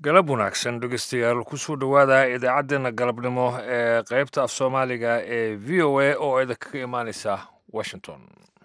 galab wanaagsan dhegeystayaal kusoo dhowaada idaacaddeenna galabnimo ee qaybta af soomaaliga ee v o a oo idinkaga imaaneysa washington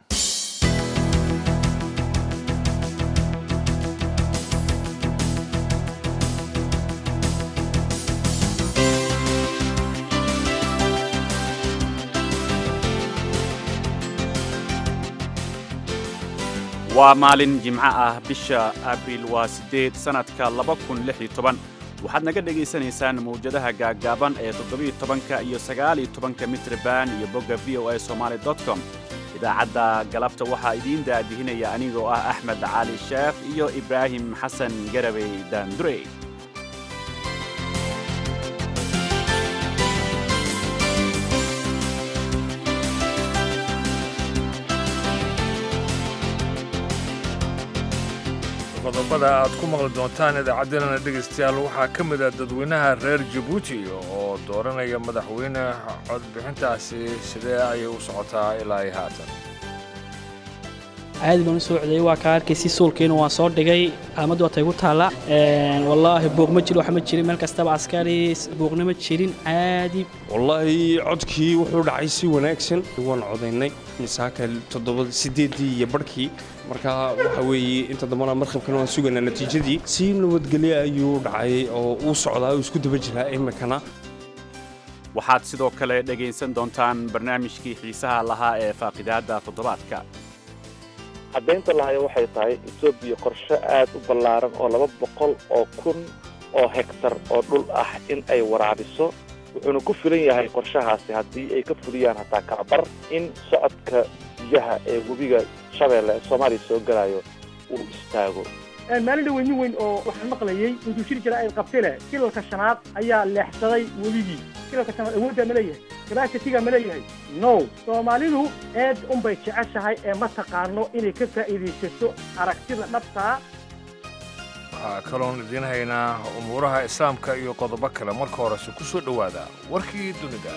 waa maalin jimco ah bisha abriil waa siddeed sannadka laba kun lix iyo toban waxaad naga dhegaysanaysaan mawjadaha gaaggaaban ee toddobiyo tobanka iyo sagaaliyo tobanka mitriban iyo bogga v o a somaali dot com idaacadda galabta waxaa idiin daadihinaya anigoo ah axmed cali sheekh iyo ibraahim xasan garabey daandurey qodobada aad ku maqli doontaan idaacaddeenana dhegaystayaal waxaa ka mid ah dadweynaha reer jabuuti oo dooranaya madaxweyne codbixintaasi sidee ayay u socotaa ilaa iyo haatan caadi baan u soo codayay waa kaa arkaysi suulkiina waan soo dhigay aamaddu waatay ku taalla wallaahi buuq ma jiro wax ma jirin meel kastaba askari buuqna ma jirin caadi wallaahi codkii wuxuu dhacay si wanaagsan waan codaynay misaaka toddoba siddeeddii iyo barhkii marka waxa weeye inta dambana markhabkana waan sugaynaa natiijadii si nabadgelye ayuu dhacay oo uu socdaa uu isku daba jiraa iminkana waxaad sidoo kale dhegaysan doontaan barnaamijkii xiisaha lahaa ee faaqidaadda toddobaadka caddaynta lahayo waxay tahay etoobiya qorshe aad u ballaaran oo laba boqol oo kun oo hektar oo dhul ah in ay waraabiso wuxuuna ku filan yahay qorshahaasi haddii ay ka fuliyaan hataa kalabar in socodka biyaha ee webiga shabeelle ee soomaaliya soo gelayo uu istaago maalin dhaweynin weyn oo waxaan maqlayey intuu shir jira ay qabtile kilalka shanaad ayaa leexsaday webigii kilalka shanaad awooddaa ma leeyahay kabasitiga ma leeyahay no soomaalidu eed unbay jeceshahay ee ma taqaano inay ka faa'iidaysato aragtida dhabtaa waxaa kaloon idiin haynaa umuuraha islaamka iyo qodobo kale marka horese ku soo dhowaada warkii dunida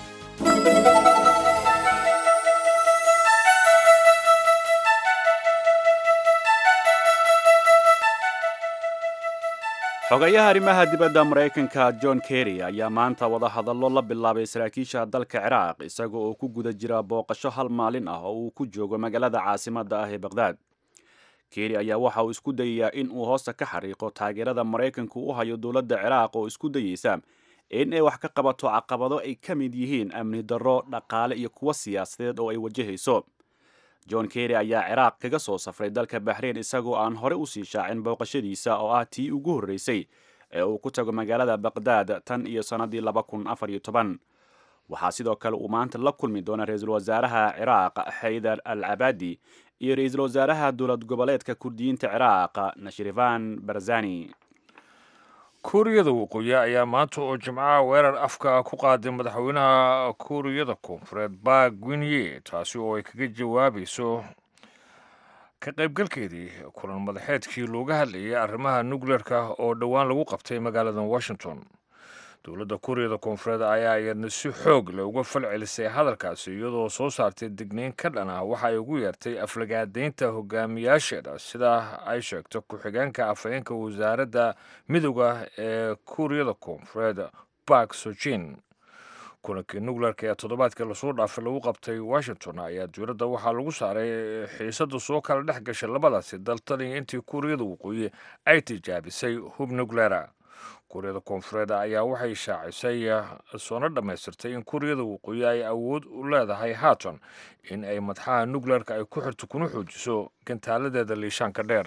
xogayaha arrimaha dibadda maraykanka john kerry ayaa maanta wadahadallo la bilaabay saraakiisha dalka ciraaq isaga oo ku guda jira booqasho hal maalin ah oo uu ku joogo magaalada caasimadda ah ee bakhdad kerry ayaa waxa uu isku dayayaa in uu hoosta ka xariiqo taageerada maraykanku u hayo dowladda ciraaq oo isku dayeysa in ay wax ka qabato caqabado ay ka mid yihiin amni darro dhaqaale iyo kuwo siyaasadeed oo ay wajahayso john kerry ayaa ciraaq kaga soo safray dalka baxrain isagoo aan hore usii shaacin booqashadiisa oo ah tii ugu horreysay ee uu ku tago magaalada bakhdad tan iyo sannaddii laba kun afar iyo toban waxaa sidoo kale uu maanta la kulmi doona ra-iisul wasaaraha ciraaq xaydar al cabaadi iyo ra-iisul wasaaraha dowlad goboleedka kurdiyiinta ciraaq nashrifan barzani kuuriyada waqooyi ayaa maanta oo jimcaha weerar afka ku qaaday madaxweynaha kuuriyada koonfureed baak gwinye taasi oo ay kaga jawaabayso ka qaybgalkeedii kulan madaxeedkii looga hadlayay arrimaha nukleerka oo dhowaan lagu qabtay magaalada washington dowladda kuuriyada koonfureed ayaa iyadna si xoog leh uga fal celisay hadalkaasi iyadoo soo saartay digniin ka dhan ah waxa ay ugu yeertay aflagaadaynta hogaamiyaasheeda sida ay sheegto ku-xigeenka afhayeenka wasaaradda midooda ee kuuriyada koonfureed bark sojin kulankii nukleerka ee toddobaadkii lasoo dhaafay lagu qabtay washington ayaa dowladda waxaa lagu saaray xiisada soo kala dhex gashay labadaasi dal taliya intii kuuriyada waqooyi ay tijaabisay hub nukleera kuuriyada koonfureed ayaa waxay shaacisay soona dhammaystirtay in kuuriyada waqooyi ay awood u leedahay haatan in ay madaxaha nukleerka ay ku xirto kuna xoojiso gantaaladeeda liishaanka dheer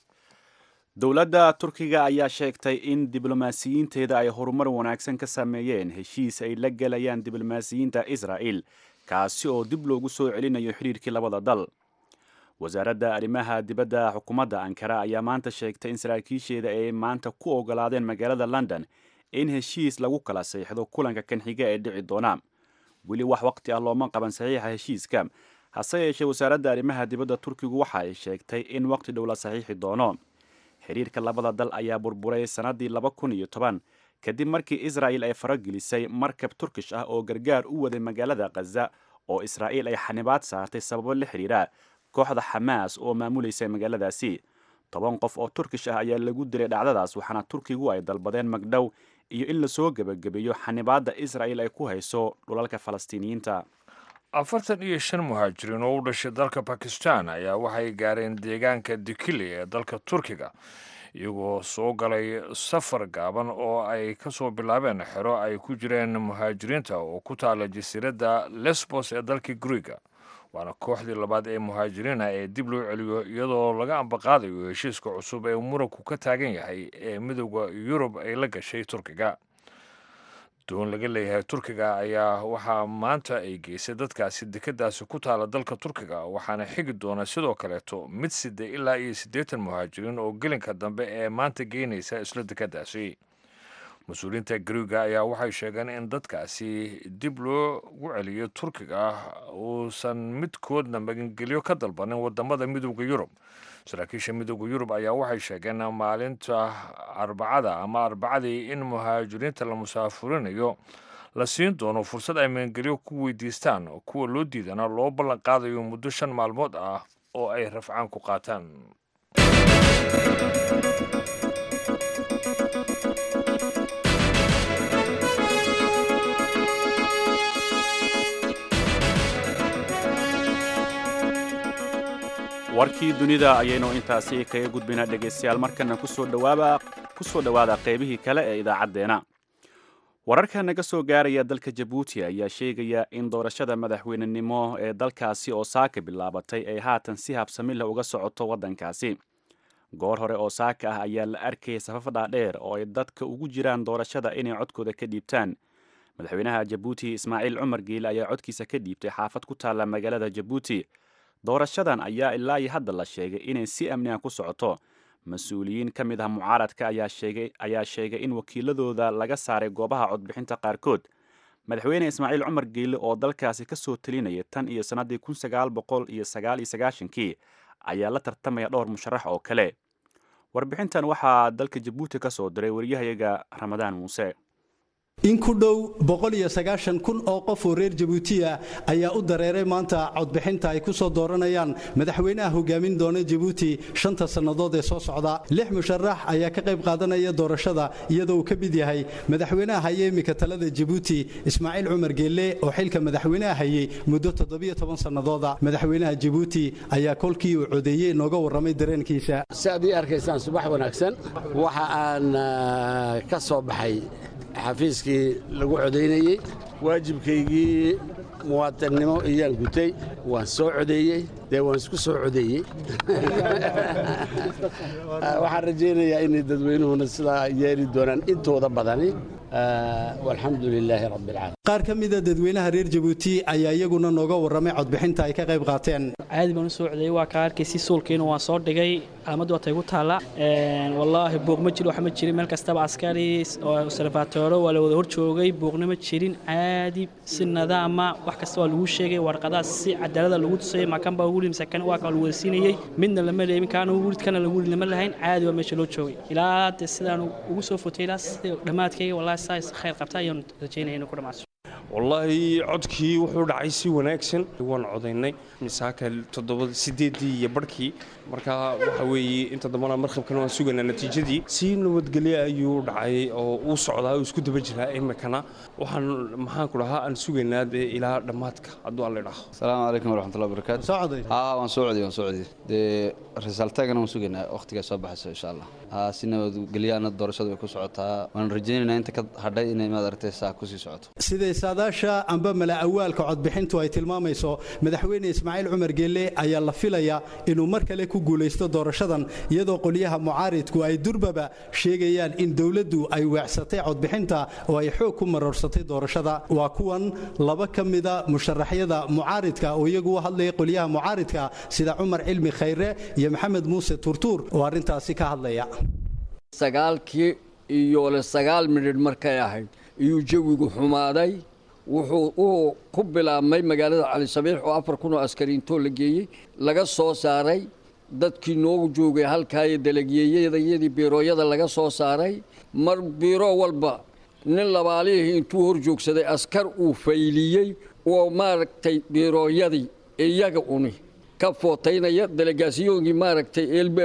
dowladda turkiga ayaa sheegtay in diblomaasiyiinteeda ay horumar wanaagsan ka sameeyeen heshiis ay la gelayaan diblomaasiyiinta israa'il kaasi oo dib loogu soo celinayo xidhiirkii labada dal wasaaradda arrimaha dibadda xukuumadda ankara ayaa maanta sheegtay in saraakiisheeda ay maanta ku ogolaadeen magaalada london in heshiis lagu kala saxiixdo kulanka kan xiga ee dhici doona weli wax waqti ah looma qaban saxiixa heshiiska hase yeeshee wasaaradda arrimaha dibadda turkigu waxa ay sheegtay in waqti dhow la saxiixi doono xiriirka labada dal ayaa burburay sannaddii laba kun iyo toban kadib markii israa'il ay faragelisay markab turkish ah oo gargaar u waday magaalada khaza oo israa'iil ay xanibaad saartay sababo la xidhiira kooxda xamaas oo maamulaysa magaaladaasi toban qof oo turkish ah ayaa lagu dilay dhacdadaas waxaana turkigu ay dalbadeen magdhow iyo in lasoo gebagabeeyo xanibaadda israa'il ay ku hayso dhulalka falastiiniyiinta afartan iyo shan muhaajiriin oo u dhashay dalka bakistan ayaa waxay gaareen deegaanka dikili ee dalka turkiga iyagoo soo galay safar gaaban oo ay ka soo bilaabeen xero ay ku jireen muhaajiriinta oo ku taala jasiiradda lesbos ee dalka griega waana kooxdii labaad ee muhaajiriina ee dib loo celiyo iyadoo laga ambaqaadayo heshiiska cusub ee muranku ka taagan yahay ee midooda yurub ay la gashay turkiga doon laga leeyahay turkiga ayaa waxaa maanta ay geysay dadkaasi dekeddaasi ku taala dalka turkiga waxaana xigi doona sidoo kaleeto mid sida ilaa iyo siddeetan muhaajiriin oo gelinka dambe ee maanta geynaysa isla dekeddaasi mas-uuliyiinta griiga ayaa waxay sheegeen in dadkaasi dib loogu celiyo turkiga uusan midkoodna magangelyo ka dalbanin wadamada midooda yurub saraakiisha midooda yurub ayaa waxay sheegeen maalinta arbacada ama arbacadii in muhaajiriinta la musaafurinayo la siin doono fursad ay magangelyo ku weydiistaan kuwa loo diidana loo ballan qaadayo muddo shan maalmood ah oo ay rafcaan ku qaataan warkii dunida ayaynu intaasi kaga gudbaynaa dhegaystayaal markana kusoo dhawaaba kusoo dhowaada qaybihii kale ee idaacaddeena wararka naga soo gaaraya dalka jabuuti ayaa sheegaya in doorashada madaxweynenimo ee dalkaasi oo saaka bilaabatay ay haatan si habsamila uga socoto waddankaasi goor hore oo saaka ah ayaa la arkayay safaf dhaadheer oo ay dadka ugu jiraan doorashada inay codkooda ka dhiibtaan madaxweynaha jabuuti ismaaciil cumar geele ayaa codkiisa ka dhiibtay xaafad ku taalla magaalada jabuuti doorashadan ayaa ilaa iyo hadda la sheegay inay si amniga ku socoto mas-uuliyiin ka mid ah mucaaradka ayaa sheegay in wakiiladooda laga saaray goobaha codbixinta qaarkood madaxweyne ismaaciil cumar geele oo dalkaasi ka soo telinaya tan iyo sannaddii kun sagaal boqol iyo sagaal iyo sagaashankii ayaa la tartamaya dhowr musharax oo kale warbixintan waxaa dalka jabuuti ka soo diray waryahayaga ramadaan muuse in ku dhow kun oo qof oo reer jabuutiya ayaa u dareeray maanta codbixinta ay ku soo dooranayaan madaxweynaha hogaamin doona jabuuti shanta sannadood ee soo socda lix musharax ayaa ka qayb qaadanaya doorashada iyadoo uu ka mid yahay madaxweynaha haye imika talada jabuuti ismaaciil cumar geelle oo xilka madaxweynaha hayey muddo sannadooda madaxweynaha jabuuti ayaa kolkii uu codeeyey nooga warramay dareenkiisa si aad ii arkaysaan subax wanaagsan waxa aan ka soo baxay xafiiskii lagu codaynayey waajibkaygii muwaatinnimo iyaan gutay waan soo codeeyey dee waan isku soo codeeyey waxaan rajaynayaa inay dadweynuhuna sidaa yeeli doonaan intooda badani walxamdu lilaahi rabbi alcaalamiin qaar ka mida dadweynaha reer jabuuti ayaa iyaguna nooga warramay codbixinta ay ka qayb qaateen caadi baan u soo codeeyey waa kaa arkaysi suulkiina waan soo dhigay calaamad waa taygu taalla wallaahi buuq ma jiro wax ma jirin meel kastaba askari observatooro waa la wada hor joogay buuqna ma jirin caadi si nadaama wax kasta waa lagu sheegay warqadaas si cadaalada lagu tusayay makan baa ugu limsa kan waa kaa lagu wada siinayey midna lama leemin kaana ugu rid kana lagu rid lama lahayn caadi waa meesha loo joogay ilaa de sidaan ugu soo fotay ilaa sida dhammaadkayga wallaahi saas khayr qabta ayaan rajaynaya inuu ku dhamaaso wallaahi codkii wuxuu dhacay si wanaagsan waan codaynay misaaka toddoba sideedii iyo barhkii marka waxa weeye inta dambana markabkana waan sugaynaa natiijadii si nabadgelye ayuu dhacay oo uu socdaa uu isku daba jiraa imikana waxaan maxaan ku dhahaa aan sugaynaa dee ilaa dhammaadka hadduu alla idhaaho asalaamu calaykum waraxmatullahi wabarakaatu soo coday haa waan soo codiyey waan soo codiyey dee risaaltaagana waan sugaynaa wakhtigaa soo baxayso insha allah haa si nabadgelyaana doorashadu way ku socotaa waan rajaynaynaa inta ka hadhay inay maad aragtay saa kusii socoto siday saadaasha amba mala awaalka codbixintu ay tilmaamayso madaxweyne ismaaciil cumar geelle ayaa la filayaa inuu mar kale ku guulaysto doorashadan iyadoo qolyaha mucaaridku ay durbaba sheegayaan in dowladdu ay weecsatay codbixinta oo ay xoog ku maroorsatay doorashada waa kuwan laba ka mida musharaxyada mucaaridka oo iyagu u hadlaya qolyaha mucaaridka sida cumar cilmi khayre iyo maxamed muuse turtuur oo arrintaasi ka hadlaya sagaalkii iyo le sagaal midhidh markay ahayd iyuu jawigu xumaaday wuxuu uu ku bilaabmay magaalada cali sabiix oo afar kun oo askariintoo la geeyey laga soo saaray dadkii noogu joogay halkaayo dalagyeeyadayadii biirooyada laga soo saaray mar biiro walba nin labaalihii intuu hor joogsaday askar uu fayliyey oo maaragtay biirooyadii iyaga uni ka footaynaya delegaasiyoonkii maaragtay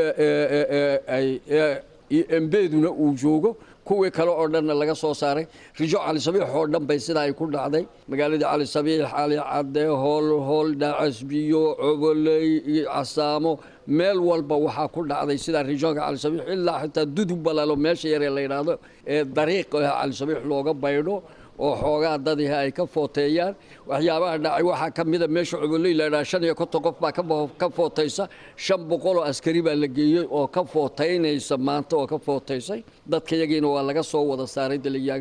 embeeduna uu joogo kuwii kale oo dhanna laga soo saaray rijo cali sabiix oo dhan bay sidaa ay ku dhacday magaaladii cali sabiix cali cadde hool hool dhaacasbiyo coboley casaamo meel walba waxaa ku dhacday sidaa rijoonka cali sabiix ilaa xitaa dudub balalo meesha yaree la yidhaahdo ee dariiq cali sabiix looga baydho oo xoogaa dadiha ay ka footeeyaan waxyaabaha dhacay waxaa ka mida meesha coboley la yidhaha shan iyo konton qof baa ka footaysa shan boqol oo askari baa la geeyey oo ka footaynaysa maanta oo ka footaysay dadka yagiina waa laga soo wada saaray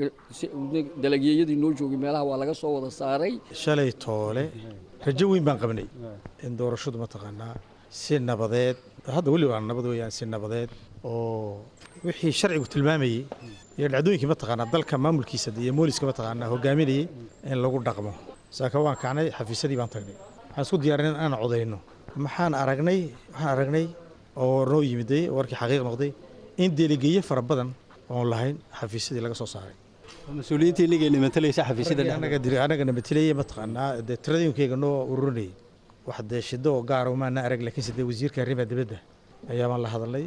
dalagyeyadii noo joogay meelaha waa laga soo wada saaray shalay toole rajo weyn baan qabnay in doorashadu mataqaanaa si nabadeed hadda weli waa nabad weeyaan si nabadeed oo wixii sharcigu tilmaamayey iyo dhacdooyinkii mataqaanaa dalka maamulkiisa iyo mooliska mataqaanaa hogaaminayay in lagu dhaqmo saaka waan kacnay xafiisyadii baan tagnay waxaan isku diyaarinay inaan codayno maxaan aragnay waxaan aragnay oo noo yimiday warkii xaqiiq noqday in delegeeye fara badan oon lahayn xafiisyadii laga soo saaray mas-uuliyiintii inagayna matalaysa xafiisyada anagana matalayay mataqaanaa dee tiradooyinkayga noo ururinayay wax dee shido oo gaara maana arag laakiinse dee wasiirka arrimaha dibadda ayaa baan la hadalnay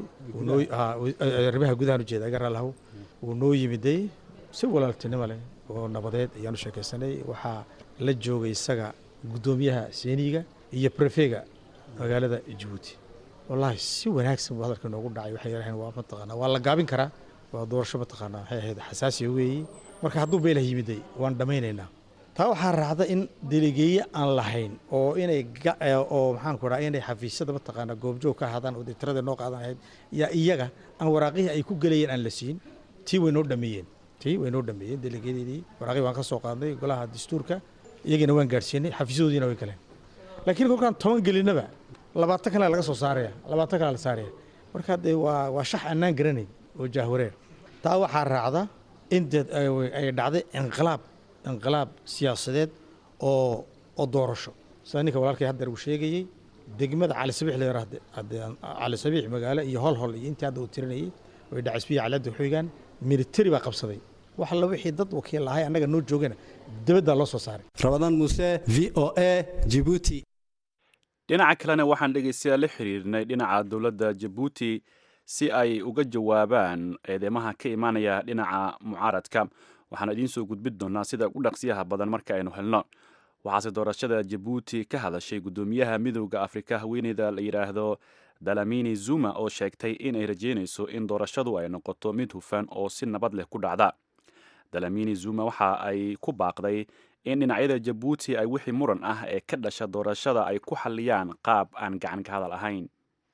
arrimaha gudahan ujeeda agaraa lahow wuu noo yimiday si walaaltinimo leh oo nabadeed ayaanu sheekaysanay waxaa la joogay isaga guddoomiyaha seeniga iyo prefega magaalada jabuuti wallaahi si wanaagsan buu hadalka noogu dhacay waxay yarahayn waa mataqaanaa waa la gaabin karaa waa doorasho mataqaanaa waxay ahayd xasaasiya weeye marka hadduu beelah yimiday waan dhammaynaynaa taa waxaa raacda in delegeeye aan lahayn oo inay oo maxaan ku dhaha inay xafiisyada mataqaanaa goobjoog ka ahaadaan oo dee tirada noo qaadan ahayd yaa iyaga aan waraaqihii ay ku gelayeen aan la siin tii way noo dhameeyeen tii way noo dhameeyeen delegeyadeedii waraaqihii waan ka soo qaadnay golaha dastuurka iyagiina waan gaadhsiinay xafiisyadoodiina way galeen laakiin kolkaan toban gelinaba labaatan kale laga soo saaraya labaatan kale la saaraya marka dee waa waa shax annaan garanayn oo jaahwareer taa waxaa raacda in dee ay dhacday inqilaab inqilaab siyaasadeed oo oo doorasho sida ninka walaalkay haddeer uu sheegayey degmada cali sabiix la yaraahde cali sabiix magaalo iyo hol hol iyo intii hadda uu tirinayay way dhacasbiya calada xoogaan militari baa qabsaday wax alla wixii dad wakiil ahay annaga noo joogana dibaddaa loo soo saaray rabadaan muuse v o a jibuuti dhinaca kalena waxaan dhegaystayaal la xiriirnay dhinaca dowladda jabuuti si ay uga jawaabaan eedeymaha ka imaanaya dhinaca mucaaradka waxaan idiin soo gudbin doonaa sida ugu dhaqsiyaha badan marka aynu helno waxaase doorashada jabuuti ka hadashay guddoomiyaha midowda afrika haweeneyda la yidhaahdo dalamini zuma oo sheegtay inay rajeynayso in doorashadu ay noqoto mid hufan oo si nabad leh ku dhacda dalamini zuma waxa ay ku baaqday in dhinacyada jabuuti ay wixii muran ah ee ka dhasha doorashada ay ku xalliyaan qaab aan gacan ka hadal ahayn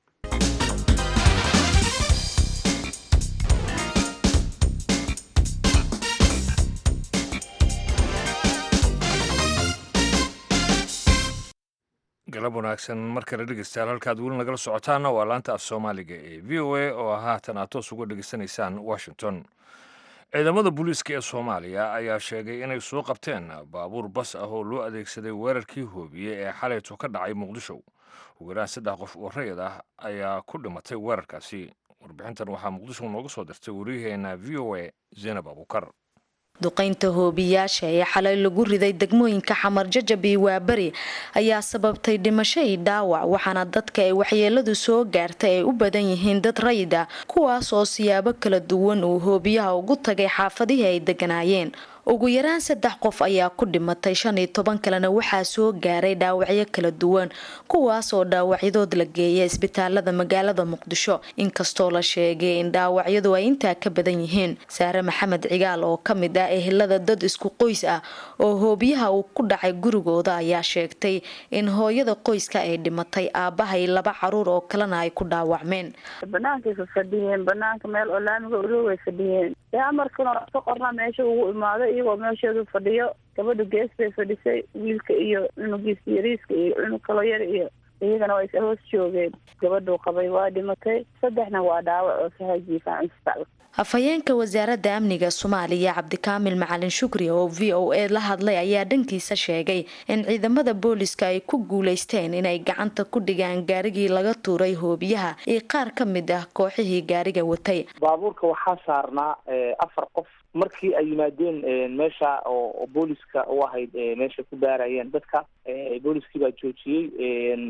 galab wanaagsan mar kale dhegeystayaal halkaad weli nagala socotaana waa laanta af soomaaliga ee v o a oo haatan aad toos uga dhegeysanaysaan washington ciidamada booliiska ee soomaaliya ayaa sheegay inay soo qabteen baabuur bas ah oo loo adeegsaday weerarkii hoobiye ee xalayto ka dhacay muqdisho ugu yaraan saddex qof oo rayid ah ayaa ku dhimatay weerarkaasi warbixintan waxaa muqdisho nooga soo dirtay waryaheena v o a zaynab abukar duqaynta hoobiyaasha ee xalay lagu riday degmooyinka xamar jajab iyo waaberi ayaa sababtay dhimasho iyo dhaawac waxaana dadka ay waxyeeladu soo gaartay ay u badan yihiin dad rayid ah kuwaas oo siyaabo kala duwan uu hoobiyaha ugu tagay xaafadihii ay deganaayeen ugu yaraan saddex qof ayaa ku dhimatay shan iyo toban kalena waxaa soo gaaray dhaawacyo kala duwan kuwaas oo dhaawacyadood la geeya isbitaalada magaalada muqdisho inkastoo la sheegay in dhaawacyadu ay intaa ka badan yihiin saare maxamed cigaal oo ka mid ah ehelada dad isku qoys ah oo hoobiyaha uu ku dhacay gurigooda ayaa sheegtay in hooyada qoyska ay dhimatay aabbahay laba caruur oo kalena ay ku dhaawacmeen banaankaay fadhiyeen banaanka meel oo laamiga uroogay fadhiyeen amarkana ka qorna meesha ugu imaado iyagoo meesheedu fadhiyo gabadha gees bay fadhisay wiilka iyo cunugiisa yariiska iyo cunug kalo yar iyo iyagana waa is hoos joogeen gabadhuu qabay waa dhimatay saddexna waa dhaawac oo sahay jiifaan isbitaal afhayeenka wasaaradda amniga soomaaliya cabdikaamil macalin shukri oo v o a la hadlay ayaa dhankiisa sheegay in ciidamada booliska ay ku guuleysteen inay gacanta ku dhigaan gaarigii laga tuuray hoobiyaha iyo qaar ka mid ah kooxihii gaariga watay baabuurka waxaa saarnaa afar qof markii ay yimaadeen meesha oo booliska u ahayd meesha ku baarayeen dadka booliskii baa joojiyey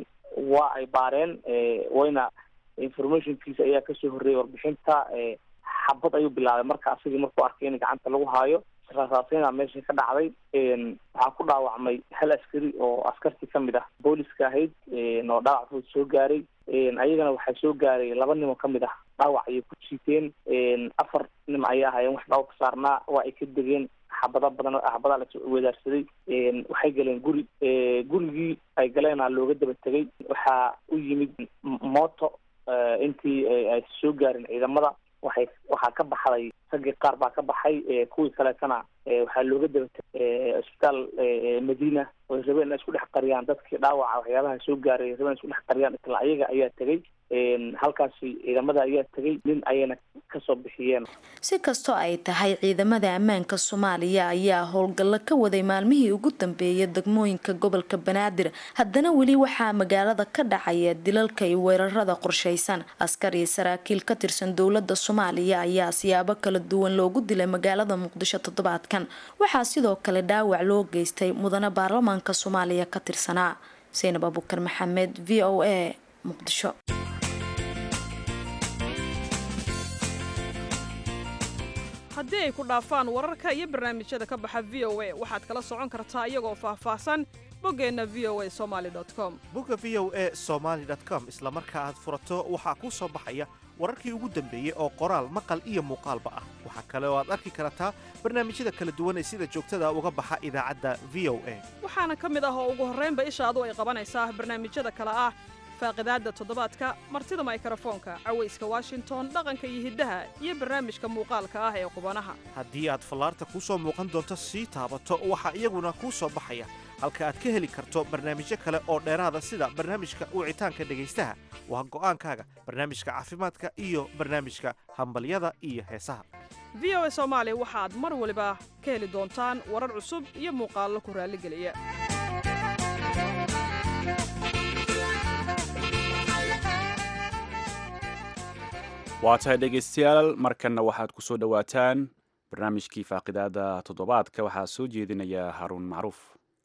waa ay baareen wayna informationkiisa ayaa kasoo horreeyay warbixinta xabad ayuu bilaabay marka asagii markuu arkay in gacanta lagu haayo rasaasina meesha ka dhacday waxaa ku dhaawacmay hal askari oo askartii kamid ah booliska ahayd oo dhaawac fudud soo gaaray ayagana waxaa soo gaaray laba nin oo kamid ah dhaawac ayay ku jiiteen afar nin ayay ahaayeen wax dhaawac ka saarnaa waa ay ka degeen xabada badan xabadaa la wedaarsaday waxay galeen guri gurigii ay galeena looga daba tegay waxaa u yimid mooto intii ay soo gaarin ciidamada waxay waxaa ka baxday raggii qaar baa ka baxay kuwii kaleetana waxaa looga daba tegay isbitaal madiina oy rabeen inay isku dhex qariyaan dadkii dhaawaca waxyaabaha soo gaaray rabeen isku dhex qariyaan isla ayaga ayaa tegay halkaasi ciidamada ayaa tegay nin ayayna kasoo bixiyeen si kastoo ay tahay ciidamada ammaanka soomaaliya ayaa howlgallo ka waday maalmihii ugu dambeeyay degmooyinka gobolka banaadir haddana weli waxaa magaalada ka dhacaya dilalka iyo weerarada qorshaysan askar iyo saraakiil ka tirsan dowlada soomaaliya ayaa siyaabo kala duwan loogu dilay magaalada muqdisho toddobaadkan waxaa sidoo kale dhaawac loo geystay mudane baarlamaanka soomaaliya ka tirsanaa saynab abukar maxamed v o a muqdisho haddii ay ku dhaafaan wararka iyo barnaamijyada ka baxa v o a waxaad kala socon kartaa iyagoo faahfaahsan boggeenna v o a somaali com bogga v o a somaali com isla marka aad furato waxaa kuu soo baxaya wararkii ugu dambeeyey oo qoraal maqal iyo muuqaalba ah waxaa kale oo aad arki kartaa barnaamijyada kala duwan ee sida joogtada uga baxa idaacadda v o a waxaana ka mid ah oo ugu horraynba ishaadu ay qabanaysaa barnaamijyada kale ah faaqidaadda toddobaadka martida maykrofoonka cawayska washington dhaqanka iyo hiddaha iyo barnaamijka muuqaalka ah ee qubanaha haddii aad fallaarta kuu soo muuqan doonto sii taabato waxaa iyaguna kuu soo baxaya halka aad ka heli karto barnaamijyo kale oo dheeraada sida barnaamijka wicitaanka dhegaystaha waa go'aankaaga barnaamijka caafimaadka iyo barnaamijka hambalyada iyo heesaha v o a soomaali waxaad mar waliba ka heli doontaan warar cusub iyo muuqaallo ku raalligeliya waa tahay dhegaystayaal markanna waxaad ku soo dhowaataan barnaamijkii faaqidaada toddobaadka waxaa soo jeedinaya haruun macruuf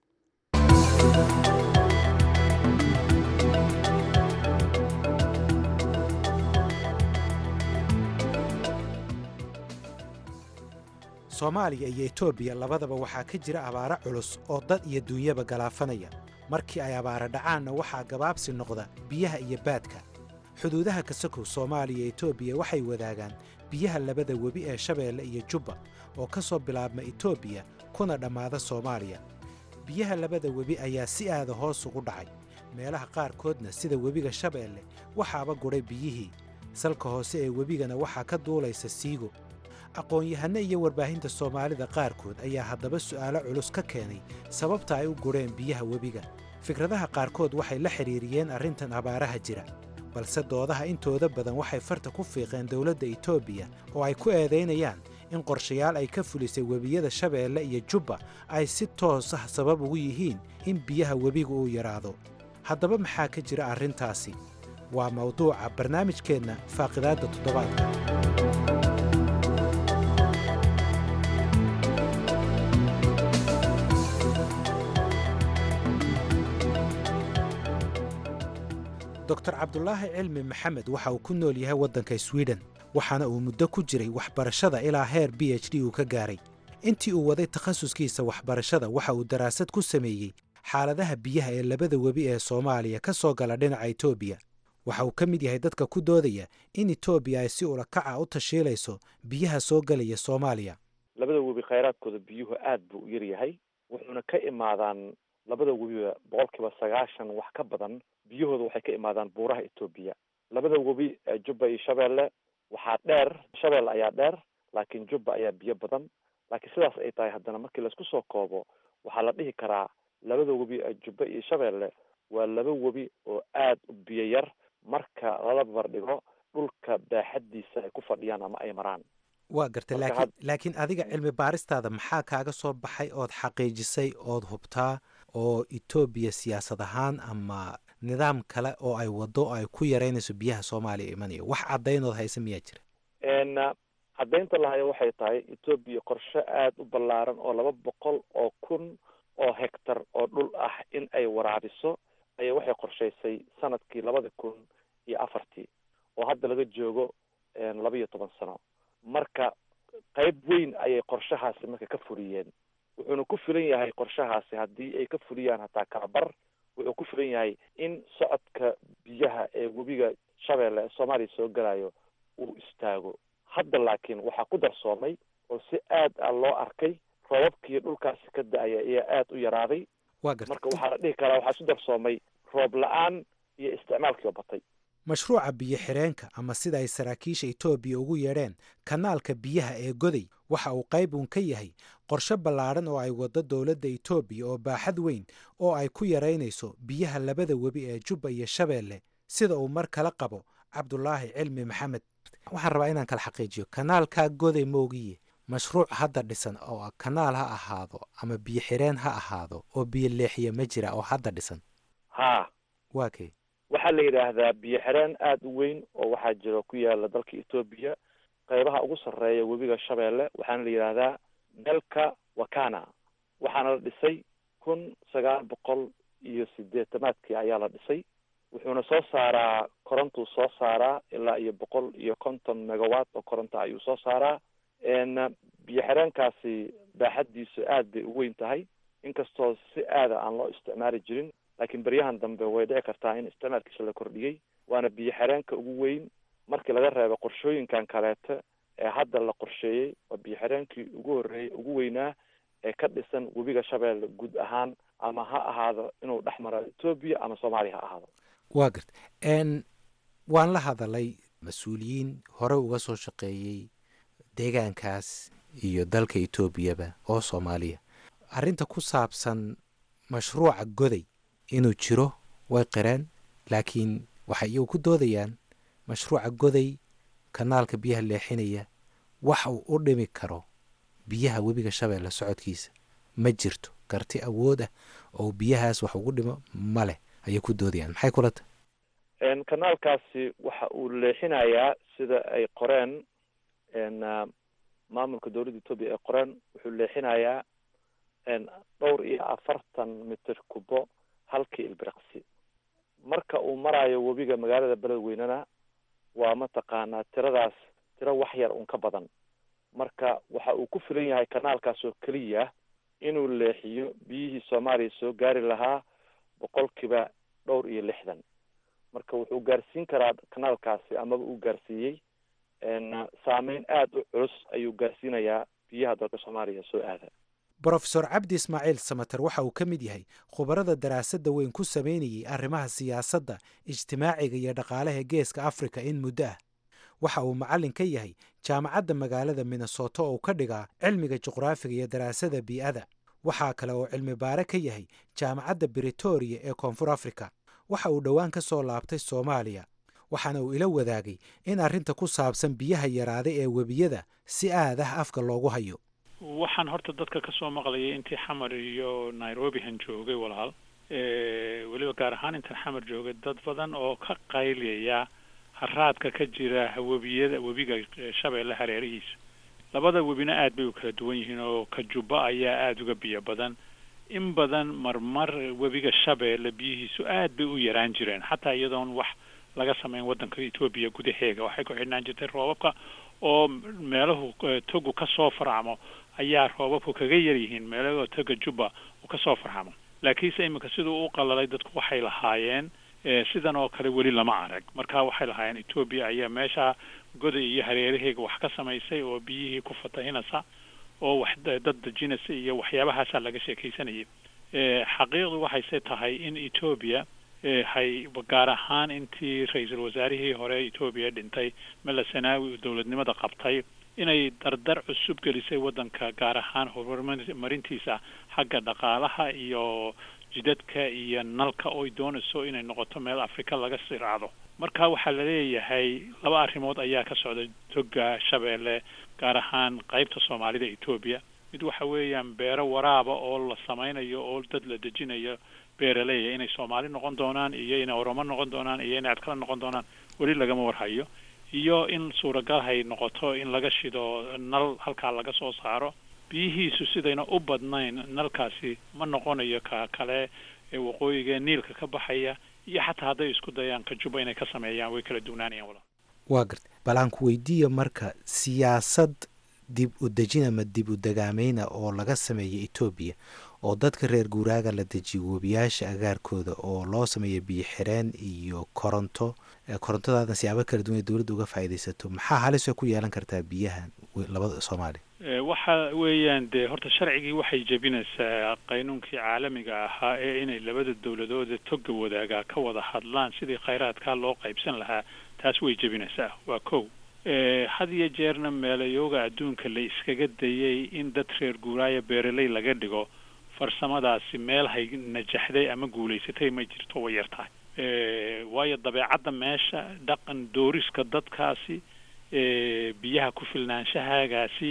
soomaaliya iyo etoobiya labadaba waxaa ka jira abaaro culus oo dad iyo duunyaba galaafanaya markii ay abaara dhacaanna waxaa gabaabsi noqda biyaha iyo baadka xuduudaha kasakow soomaaliya iyo etoobiya waxay wadaagaan biyaha labada webi ee shabeelle iyo jubba oo ka soo bilaabma etoobiya kuna dhammaada soomaaliya biyaha labada webi ayaa si aada hoos ugu dhacay meelaha qaarkoodna sida webiga shabeelle waxaaba gudhay biyihii salka hoose ee webigana waxaa ka duulaysa siigo aqoon-yahanno iyo warbaahinta soomaalida qaarkood ayaa haddaba su'aalo culus ka keenay sababta ay u gudheen biyaha webiga fikradaha qaarkood waxay la xidhiiriyeen arrintan abaaraha jira balse doodaha intooda badan waxay farta ku fiiqeen dowladda etoobiya oo ay ku eedaynayaan in qorshayaal ay ka fulisay webiyada shabeelle iyo jubba ay si toos ah sabab ugu yihiin in biyaha webiga uu yaraado haddaba maxaa ka jira arrintaasi waa mawduuca barnaamijkeenna faaqidaadda toddobaadka doctor cabdulaahi cilmi maxamed waxa uu ku nool yahay waddanka swiden waxaana uu muddo ku jiray waxbarashada ilaa heer b h d uu ka gaaray intii uu waday takhasuskiisa waxbarashada waxa uu daraasad ku sameeyey xaaladaha biyaha ee labada webi ee soomaaliya ka soo gala dhinaca etoobiya waxa uu ka mid yahay dadka ku doodaya in etoobiya ay si ulakaca u tashiilayso biyaha soo gelaya soomaaliya labada webi khayraadkooda biyuhu aad buu u yaryahay wuxuuna ka imaadaan labada webiba boqolkiiba sagaashan wax ka badan biyahooda waxay ka imaadaan buuraha etoobiya labada webi jubba iyo shabeelle waxaa dheer shabeelle ayaa dheer laakiin jubba ayaa biyo badan laakiin sidaas ay tahay haddana markii laisku soo koobo waxaa la dhihi karaa labada webi jubba iyo shabeelle waa laba webi oo aad u biyo yar marka lala barbardhigo dhulka baaxaddiisa ay ku fadhiyaan ama ay maraan waa gartay Marka laakiin laakiin adiga cilmi baaristaada maxaa kaaga soo baxay ood xaqiijisay ood hubtaa oo etoobiya siyaasad ahaan ama nidaam kale oo ay wado oo ay ku yaraynayso biyaha soomaaliya imanaya wax caddaynood haysa miyaa jira n caddaynta lahayo waxay tahay etoobiya qorshe aad u ballaaran oo laba boqol oo kun oo hektar oo dhul ah in ay waraabiso ayaa waxay qorshaysay sanadkii labada kun iyo afartii oo hadda laga joogo laba iyo toban sano marka qayb weyn ayay qorshahaasi marka ka fuliyeen wuxuuna ku filan yahay qorshahaasi haddii ay ka fuliyaan hataa kalabar wuxuu ku filan yahay in socodka biyaha ee webiga shabeelle ee soomaaliya soo galayo uu istaago hadda laakiin waxaa ku darsoomay oo si aad a loo arkay roobabkii dhulkaasi ka da-aya ayaa aada u yaraaday marka waxaa la dhihi karaa waxaa isu darsoomay roob la-aan iyo isticmaalkii oo batay mashruuca biyo-xireenka ama sida ay saraakiisha etoobiya ugu yeedheen kanaalka biyaha ee goday waxa uu qayb uun ka yahay qorshe ballaadhan oo ay waddo dowladda etoobiya oo baaxad weyn oo ay ku yaraynayso biyaha labada webi ee jubba iyo shabeelle sida uu mar kala qabo cabdulaahi cilmi maxamed waxaan rabaa inaan kala xaqiijiyo kanaalkaa goday moogiye mashruuc hadda dhisan oo kanaal ha ahaado ama biyo xireen ha ahaado oo biyo leexiya ma jira oo hadda dhisan haa waa kay waxaa la yidhaahdaa biyo xireen aada u weyn oo waxaa jiro ku yaala dalka etoobiya qaybaha ugu sarreeya webiga shabeelle waxaana la yidhaahdaa delka wakana waxaana la dhisay kun sagaal boqol iyo sideetamaadkii ayaa la dhisay wuxuuna soo saaraa korontuu soo saaraa ilaa iyo boqol iyo konton megawatt oo koronto ayuu soo saaraa biyo xireenkaasi baaxaddiisu aad bay u weyn tahay inkastoo si aada aan loo isticmaali jirin laakiin beryahan dambe way dhici kartaa in isticmaalkiisa la kordhiyey waana biyo xireenka ugu weyn markii laga reebo qorshooyinkan kaleeto ee hadda la qorsheeyey waa biyo xireenkii ugu horreeyey ugu weynaa ee ka dhisan webiga shabeelle guud ahaan ama ha ahaado inuu dhex maro etoobiya ama soomaaliya ha ahaado waa garta n waan la hadalay mas-uuliyiin hore uga soo shaqeeyey deegaankaas iyo dalka etoobiyaba oo soomaaliya arrinta ku saabsan mashruuca goday inuu jiro way qireen laakiin waxay iyagu ku doodayaan mashruuca goday kanaalka biyaha leexinaya waxa uu u dhimi karo biyaha webiga shabeelle socodkiisa ma jirto karti awood ah oo biyahaas wax ugu dhimo ma leh ayay ku doodayaan maxay kula tahay kanaalkaasi waxa uu leexinayaa sida ay qoreen maamulka dowladda etoobiya ay qoreen wuxuu leexinayaa dhowr iyo afartan mitir kubo halkii ilbiriqsi marka uu marayo webiga magaalada beledweynena waa mataqaanaa tiradaas tiro wax yar un ka badan marka waxa uu ku filan yahay kanaalkaas oo keliya inuu leexiyo biyihii soomaaliya soo gaari lahaa boqolkiiba dhowr iyo lixdan marka wuxuu gaarsiin karaa kanaalkaasi amaba uu gaarsiiyey saameyn aada u culus ayuu gaarsiinayaa biyaha dalka soomaaliya soo aada brofesor cabdi ismaaciil samater waxa uu ka mid yahay khubarada daraasadda weyn ku samaynayey arrimaha siyaasadda ijtimaaciga iyo dhaqaalaha geeska afrika in muddo ah waxa uu macallin ka yahay jaamacadda magaalada minnesoto oo ka dhigaa cilmiga juqraafiga iyo daraasada bii'ada waxaa kale oo cilmi baare ka yahay jaamacadda britoria ee koonfur afrika waxa uu dhowaan ka soo laabtay soomaaliya waxaana uu ila wadaagay in arrinta ku saabsan biyaha yaraaday ee webiyada si aad ah afka loogu hayo waxaan horta dadka ka soo maqlayay intii xamar iyo nairobihan joogay walaal weliba gaar ahaan intaan xamar joogay dad badan oo ka qayliyaya haraadka ka jira webiyada webiga shabeelle hareerihiisa labada webina aad bay u kala duwan yihiin oo ka jubba ayaa aada uga biyo badan in badan marmar webiga shabeelle biyihiisu aad bay u yaraan jireen xataa iyadoon wax laga samayn waddanka etoobiya gudaheega waxay ku xidhnaan jirtay roobabka oo meelahu togu ka soo farcamo ayaa roobabku kaga yaryihiin meelahoo toga jubba uu kasoo farcamo laakiinse iminka siduu u qalalay dadku waxay lahaayeen sidan oo kale weli lama arag marka waxay lahaayeen etoobiya ayaa meesha goday iyo hareeraheega wax ka samaysay oo biyihii ku fatahinaysa oo wax dad dejinaysa iyo waxyaabahaasaa laga sheekaysanayay xaqiiqdu waxayse tahay in etoobiya hay gaar ahaan intii ra-iisul wasaarihii hore etoobiya dhintay mela sanaawi uu dowladnimada qabtay inay dardar cusub gelisay waddanka gaar ahaan horumarintiisa xagga dhaqaalaha iyo jidadka iyo nalka oy doonayso inay noqoto meel afrika laga siraacdo marka waxaa la leeyahay laba arrimood ayaa ka socda toga shabeelle gaar ahaan qaybta soomaalida etoobiya mid waxa weeyaan beero waraaba oo la samaynayo oo dad la dejinayo beeraleeya inay soomaali noqon doonaan iyo inay oromo noqon doonaan iyo inay adkala noqon doonaan weli lagama warhayo iyo in suuragal hay noqoto in laga shido nal halkaa laga soo saaro biyihiisu sidayna u badnayn nalkaasi ma noqonayo ka kale ee waqooyiga niilka ka baxaya iyo xataa hadday isku dayaan kajuba inay ka sameeyaan way kala duwanaanayaan walaal waa gartay bal aan ku weydiiya marka siyaasad dib u dejin ama dib u dagaameyna oo laga sameeya etoobiya oo dadka reer guuraaga la dejiyo webiyaasha agaarkooda oo loo sameeyo biyo xireen iyo koronto korontadaadna siyaabo kala duwan ay dowladda uga faa'iidaysato maxaa halis ku yeelan kartaa biyahan labada soomaaliya waxa weeyaan dee horta sharcigii waxay jebinaysaa qaynuunkii caalamiga ahaa ee inay labada dowladooda toga wadaagaa ka wada hadlaan sidii khayraadkaa loo qaybsan lahaa taas way jebinaysaa waa kow had iyo jeerna meelayooga adduunka la iskaga dayay in dad reer guuraaya beeraley laga dhigo farsamadaasi meel hay najaxday ama guulaysatay ma jirto way yar tahay waayo dabeecadda meesha dhaqan dooriska dadkaasi biyaha ku filnaanshahaagaasi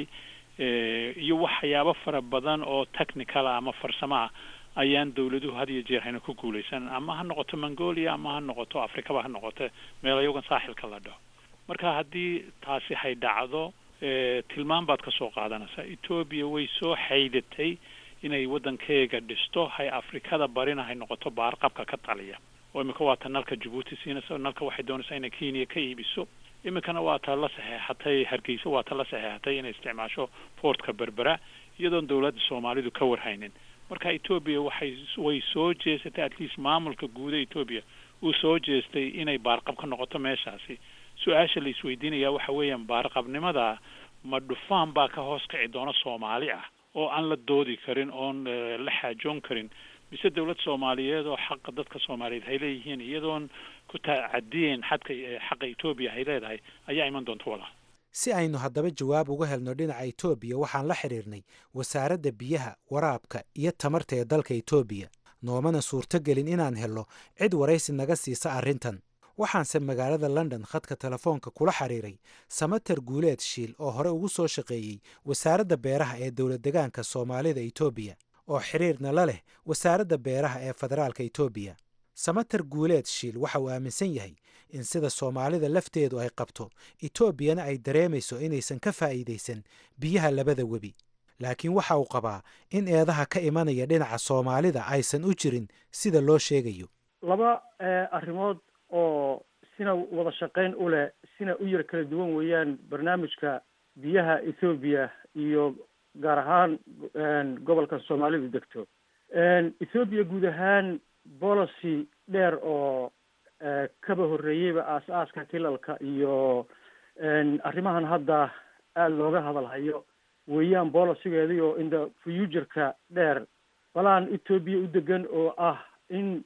iyo waxyaabo fara badan oo technical ama farsamo ah ayaan dawladuhu had iyo jeer hayna ku guulaysan ama ha noqoto mongolia ama ha noqoto afrikaba ha noqoto meelayogan saaxilka la dhaho marka haddii taasi hay dhacdo tilmaan baad ka soo qaadanaysaa etoobiya way soo xaydatay inay waddankeega dhisto hay afrikada barina hay noqoto baarqabka ka taliya oo imika waa ta nalka jabuuti siinaysa nalka waxay doonaysaa inay kenya ka iibiso iminkana waa ta la saxeexatay hargeysa waa ta la saxeexatay inay isticmaasho portka berbera iyadoon dowladda soomaalidu ka warhaynin marka etoobiya waxay way soo jeesatay at least maamulka guuda etoobiya uu soo jeestay inay baarqab ka noqoto meeshaasi su-aasha la isweydiinaya waxa weeyaan baarqabnimada ma dhufaan baa ka hoos kici doona soomaali ah oo aan la doodi karin oon la xaajoon karin mise dowlad soomaaliyeed oo xaqa dadka soomaaliyeed hay leeyihiin iyadoon ku tacadiyeen xadka xaqa etoobiya hay leedahay ayaa iman doonta walaal si aynu haddaba jawaab uga helno dhinaca etoobiya waxaan la xidhiirnay wasaaradda biyaha waraabka iyo tamarta ee dalka etoobiya noomana suurtogelin inaan helno cid waraysi naga siisa arrintan waxaanse magaalada london khadka telefoonka kula xiriiray samater guuleed shiil oo hore ugu soo shaqeeyey wasaaradda beeraha ee dowlad degaanka soomaalida etoobiya oo xiriirna la leh wasaaradda beeraha ee federaalka etoobiya samater guuleed shiil waxa uu aaminsan yahay in sida soomaalida lafteedu ay qabto etoobiyana ay dareemayso inaysan ka faa'iidaysan biyaha labada webi laakiin waxa uu qabaa in eedaha ka imanaya dhinaca soomaalida aysan u jirin sida loo sheegayo laba arrimood oo sina wada shaqayn u leh sina u yar kala duwan weeyaan barnaamijka biyaha ethoobiya iyo gaar ahaan gobolka soomaalidu degto ethoobiya guud ahaan policy dheer oo kaba horreeyeyba aas-aaska tilalka iyo arrimahan hadda aada looga hadalhayo weeyaan bolicigeedii oo inda future-ka dheer balaan etoobiya u degan oo ah in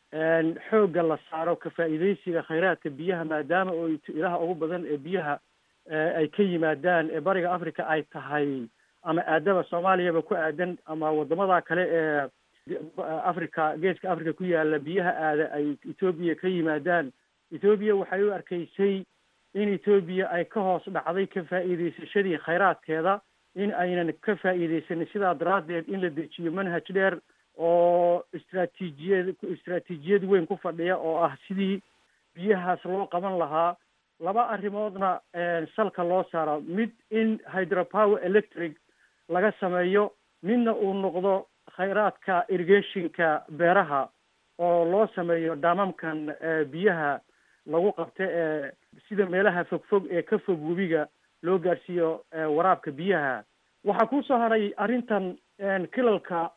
xoogga la saaro ka faa'iidaysiga khayraadka biyaha maadaama oo ilaha ugu badan ee biyaha ay ka yimaadaan ee bariga africa ay tahay ama aadaba soomaaliyaba ku aadan ama wadamada kale ee africa geeska africa ku yaala biyaha aada ay etoobiya ka yimaadaan etoobiya waxay u arkaysay in etoobiya ay ka hoos dhacday ka faa'iidaysashadii khayraadkeeda in aynan ka faa'iidaysanin sidaa daraaddeed in la dejiyo manhaj dheer oo istraatiijiyad istraatiijiyad weyn ku fadhiya oo ah sidii biyahaas loo qaban lahaa laba arrimoodna salka loo saaro mid in hydropower electric laga sameeyo midna uu noqdo khayraadka irrigationka beeraha oo loo sameeyo dhaamamkan biyaha lagu qabta ee sida meelaha fogfog ee ka fog webiga loo gaadhsiiyo waraabka biyaha waxaa kusoo haray arrintan kilalka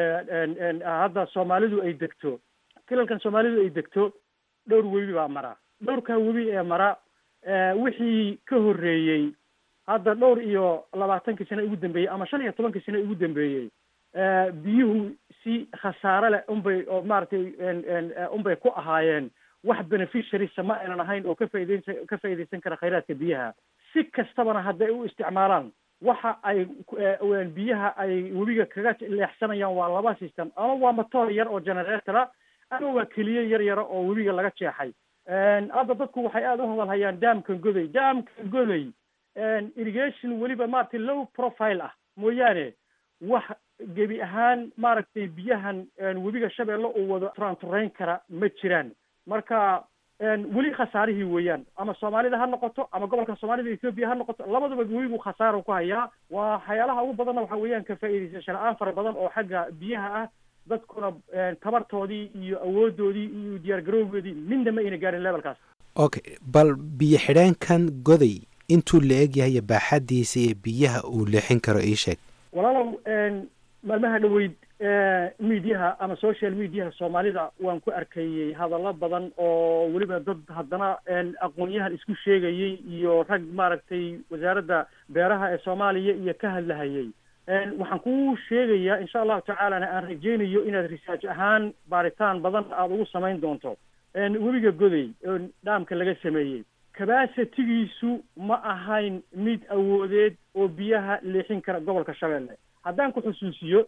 hadda soomaalidu ay degto kilalkan soomaalidu ay degto dhowr webi baa mara dhowrkaa webi ee mara wixii ka horreeyey hadda dhowr iyo labaatankii sane ugu dambeeyey ama shan iyo tobankii sane ugu dambeeyey biyuhu si khasaare leh unbay oo maaragtay unbay ku ahaayeen wax beneficiarysa ma aynan ahayn oo ka faa'idaysan ka faa'iidaysan kara khayraadka biyaha si kastabana hadday u isticmaalaan waxa ay biyaha ay webiga kaga leexsanayaan waa laba system ama waa matoor yar oo generatora ama waa keliye yar yara oo webiga laga jeexay hadda dadku waxay aada u hadalhayaan daamkan goday daamkan goday irrigation weliba maaragtay low profile ah mooyaane wax gebi ahaan maaragtay biyahan webiga shabeelle uu wado turanturayn kara ma jiraan marka weli khasaarihii weeyaan ama soomaalida ha noqoto ama gobolka soomaalida etoobiya ha noqoto labadaba webigu khasaaro ku hayaa waa waxyaalaha ugu badanna waxa weeyaan ka faa'iidaysasho la-aan fara badan oo xagga biyaha ah dadkuna tabartoodii iyo awoodoodii iyo diyaargarowgoodii midna ma ayna gaarin levelkaas okay bal biyo xidheenkan goday intuu la eg yahay iyo baaxadiisa iyo biyaha uu leexin karo ii sheeg walaalow maalmaha dhoweyd mediaha ama social mediaha soomaalida waan ku arkayey hadallo badan oo weliba dad haddana aqoon-yahan isku sheegayey iyo rag maaragtay wasaaradda beeraha ee soomaaliya iyo ka hadlahayey waxaan ku sheegayaa insha allahu tacaalana aan rajaynayo inaad research ahaan baaritaan badan aada ugu samayn doonto webiga goday oo dhaamka laga sameeyey kabasitigiisu ma ahayn mid awoodeed oo biyaha leexin kara gobolka shabeelle haddaan ku xusuusiyo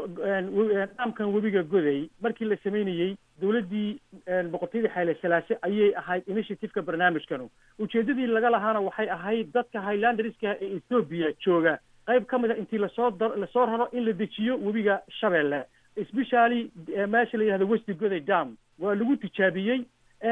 dhaamkan webiga goday markii la sameynayey dowladdii boqortooyadii xayle salaase ayay ahayd initiativeka barnaamijkanu ujeeddadii laga lahaana waxay ahayd dadka highlanderska ee ethoobiya jooga qayb ka mid a intii lasoo da lasoo raro in la dejiyo webiga shabeelle especially meesha la yihahdo westi goday dam waa lagu tijaabiyey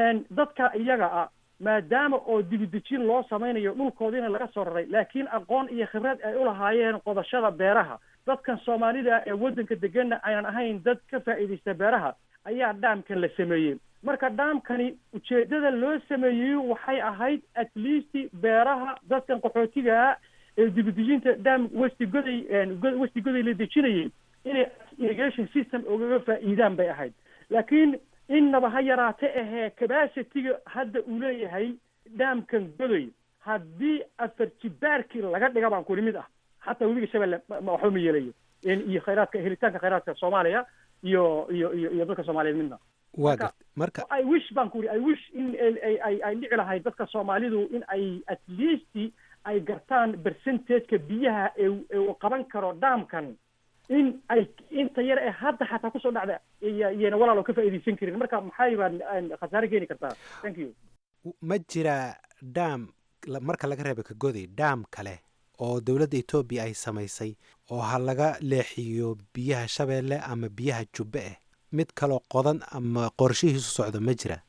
dadka iyaga ah maadaama oo dibidejin loo samaynayo dhulkoodiina laga soo raray laakiin aqoon iyo khibrad ay u lahaayeen qodashada beeraha dadkan soomaalida ee waddanka deganna aynan ahayn dad ka faa'iidaysta beeraha ayaa dhaamkan la sameeyey marka dhaamkani ujeeddada loo sameeyey waxay ahayd at least beeraha dadkan qaxootigaa ee dibidejinta dham westi goday westi goday la dejinayay inay irrigation system ugaga faa'iidaan bay ahayd laakiin innaba ha yaraate ahee cabacitiga hadda uu leeyahay dhaamkan godoy haddii afar jibaarkii laga dhiga baan kuli mid ah xataa webiga shabeelle waxba ma yeelayo iyo khayraadka helitaanka khayraadka soomaaliya iyo iyo iyo iyo dadka soomaaliyeed midna waa gart marka i wish baan ku uri i wish in ay ay dhici lahayd dadka soomaalidu in ay at least ay gartaan percentageka biyaha ee uu qaban karo dhaamkan in ay inta yar ee hadda xataa kusoo dhacda iyana walaalo ka faa'iidaysan karin marka maxay baan khasaare keeni kartaa thank you ma jiraa dhaam marka laga reeba ka goday dhaam kale oo dowladda etoobiya ay samaysay oo ha laga leexiyo biyaha shabeelle ama biyaha jubbe ah mid kaloo qodan ama qorshihiisu socdo ma jira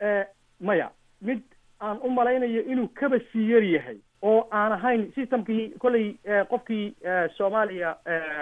maya mid aan u malaynayo inuu kaba sii yar yahay oo aan ahayn systemkii kolley qofkii soomaaliya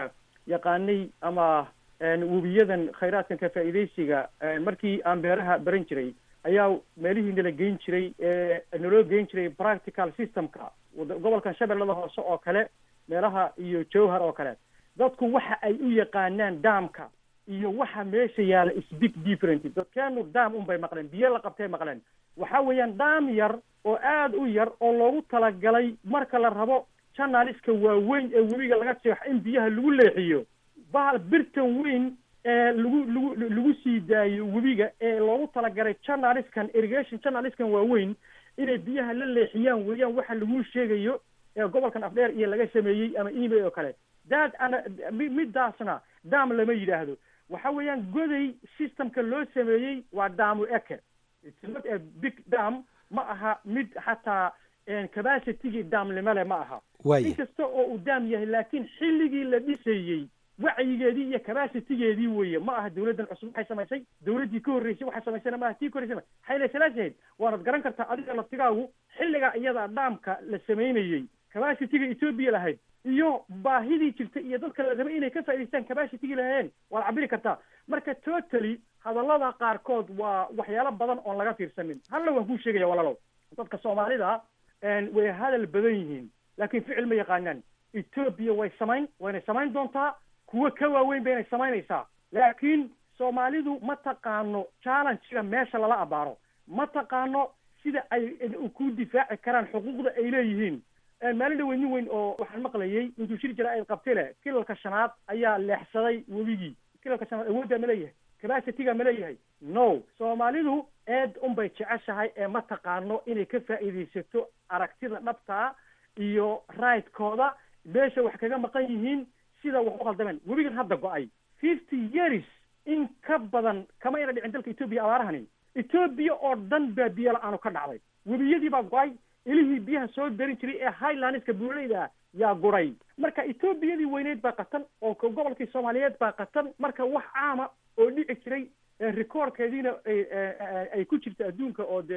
yaqaanay ama webiyadan khayraadkan ka faa'iidaysiga markii aan beeraha baran jiray ayaa meelihii nala geyn jiray naloo geyn jiray practical systemka gobolkan shabeellada hoose oo kale meelaha iyo jowhar oo kale dadku waxa ay u yaqaanaan daamka iyo waxa meesha yaala is big different dadkeenu daam unbay maqleen biyo la qabtay maqleen waxa weeyaan daam yar oo aada u yar oo loogu talagalay marka la rabo janaliska waaweyn ee webiga laga jeexo in biyaha lagu leexiyo bahal birtan weyn ee lagu lagu lagu sii daayo webiga ee loogu talagalay janaliskan irrigation janaliskan waaweyn inay biyaha la leexiyaan weeyaan waxa lagu sheegayo ee gobolkan afdheer iyo laga sameeyey ama email oo kale daad ana midaasna daam lama yidhaahdo waxa weeyaan goday systemka loo sameeyey waa daamu eke it's not a big dam ma aha mid xataa capacitigii daamnimole ma aha inkasta oo uu daam yahay laakiin xilligii la dhisayey wacyigeedii iyo capacitigeedii weeye ma aha dawladdan cusub waxay samaysay dawladdii ka horreysay waxay samaysana maaha tii ka horreysay xayle salaasahayd waanad garan kartaa adiga laftigaagu xilligaa iyada dhaamka la samaynayey capacitiga etoobiya lahayd iyo baahidii jirta iyo dadka la rabay inay ka faa'idaystaan capacitigii lahayeen waad cabiri kartaa marka totally hadallada qaarkood waa waxyaalo badan oon laga fiirsanin halla waan kuu sheegaya walaalow dadka soomaalida way hadal badan yihiin laakiin ficil ma yaqaanaan etoobiya way samayn waynay samayn doontaa kuwo ka waaweyn baynay samaynaysaa laakiin soomaalidu ma taqaano challengega meesha lala abaaro ma taqaano sida ay ku difaaci karaan xuquuqda ay leeyihiin maalin dhaweyn nin weyn oo waxaan maqlayay intuu shir jira ay qabtay leh kilalka shanaad ayaa leexsaday webigii kilalka shanaad awooddaa ma leeyahay capacitiga ma leeyahay no soomaalidu eed unbay jeceshahay ee ma taqaano inay ka faa'iidaysato aragtida dhabtaa iyo raidkooda meesha wax kaga maqan yihiin sida wax u khaldameen webigan hadda go-ay fifty years in ka badan kama ina dhicin dalka etoobiya abaarahani etoobiya oo dhan baa biyo la-aanu ka dhacday webiyadii baa go-ay ilihii biyaha soo darin jiray ee highlandska buuleyda yaa guray marka etoobiyadii weyneyd baa qatan oo gobolkii soomaaliyeed baa qatan marka wax caama oo dhici jiray recordkeediina ay ku jirta adduunka oo dee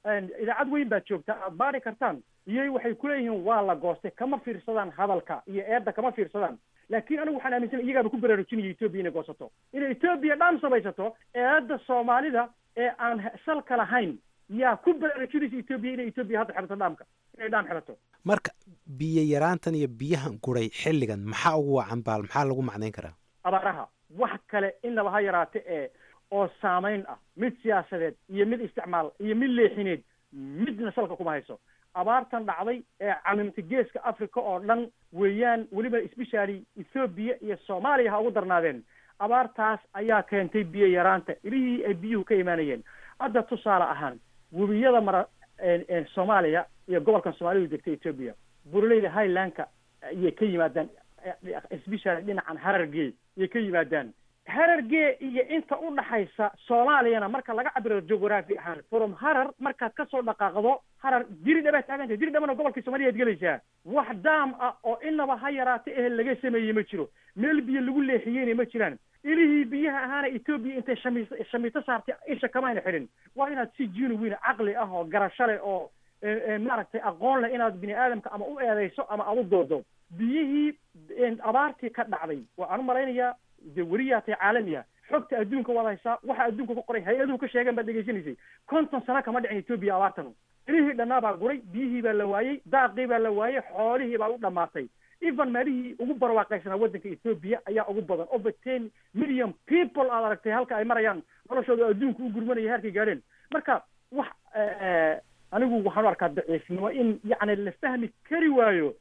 idaacad weyn baad joogtaa aad baari kartaan iyay waxay kuleeyihiin waa la goostay kama fiirsadaan hadalka iyo eedda kama fiirsadaan laakiin anigu waxaan aaminsanay iyagaaba ku baraarujinaya etoobiya inay goosato inay etoobiya dhaan samaysato eedda soomaalida ee aan salka lahayn yaa ku baraarujinaysa etoobiya inay etoobiya hadda xirato dhaamka inay dhaam xirato marka biyo yaraantan iyo biyahan guray xilligan maxaa ugu wacan baal maxaa lagu macnayn karaa abaaraha wax kale inaba ha yaraate ee oo saamayn ah mid siyaasadeed iyo mid isticmaal iyo mid leexineed midna salka kuma hayso abaartan dhacday ee camimta geeska africa oo dhan weeyaan weliba especially ethoobiya iyo soomaaliya ha ugu darnaadeen abaartaas ayaa keentay biyo yaraanta ilihii ay biyuhu ka imaanayeen hadda tusaale ahaan webiyada mara soomaaliya iyo gobolkan soomaalidu degta etoobiya buraleyda highlandka ayay ka yimaadaan especially dhinacan harargee ayay ka yimaadaan harargee iyo inta u dhaxaysa soomaaliyana marka laga cabiro geography ahaan from harar markaad kasoo dhaqaaqdo harar diridha baad taagantahay diridhabana gobolkii soomaliya ad gelaysaa wax daam ah oo inaba ha yaraata ehe laga sameeyey ma jiro meel biyo lagu leexiyeyna ma jiraan ilihii biyaha ahaana etoobiya intay shami shamiito saartay isha kamayna xidhin waa inaad si genuine caqli ah oo garasho leh oo maaragtay aqoon leh inaad bini aadamka ama u eedeyso ama aad u doodo biyihii abaartii ka dhacday waxaan u malaynayaa dee weriyaatay caalamiya xogta adduunka waad haysaa waxa adduunka ku qoray hay-aduhu ka sheegeen baad dhegaysanaysay konton sano kama dhicin etoobiya abaartan ilihii dhannaa baa guray biyihii baa la waayey daaqii baa la waayey xoolihii baa u dhammaatay even meelihii ugu barwaaqaysanaa waddanka etoobiya ayaa ugu badan over ten million people aad aragtay halka ay marayaan noloshooda adduunka u gurmanaya heerkay gaadheen marka wax anigu waxaan u arkaa daciifnimo in yacni la fahmi kari waayo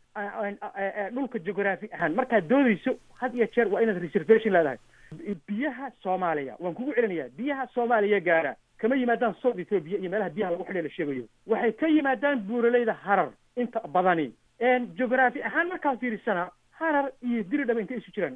dhulka geography ahaan markaad doodayso had iyo jeer waa inaad reservation leedahay biyaha soomaaliya waan kugu celinayaa biyaha soomaaliya gaara kama yimaadaan south ethoobia iyo meelaha biyaha lagu xidhay la sheegayo waxay ka yimaadaan buuraleyda harar inta badani geography ahaan markaad fiirisana harar iyo diridhaba intay isu jiraan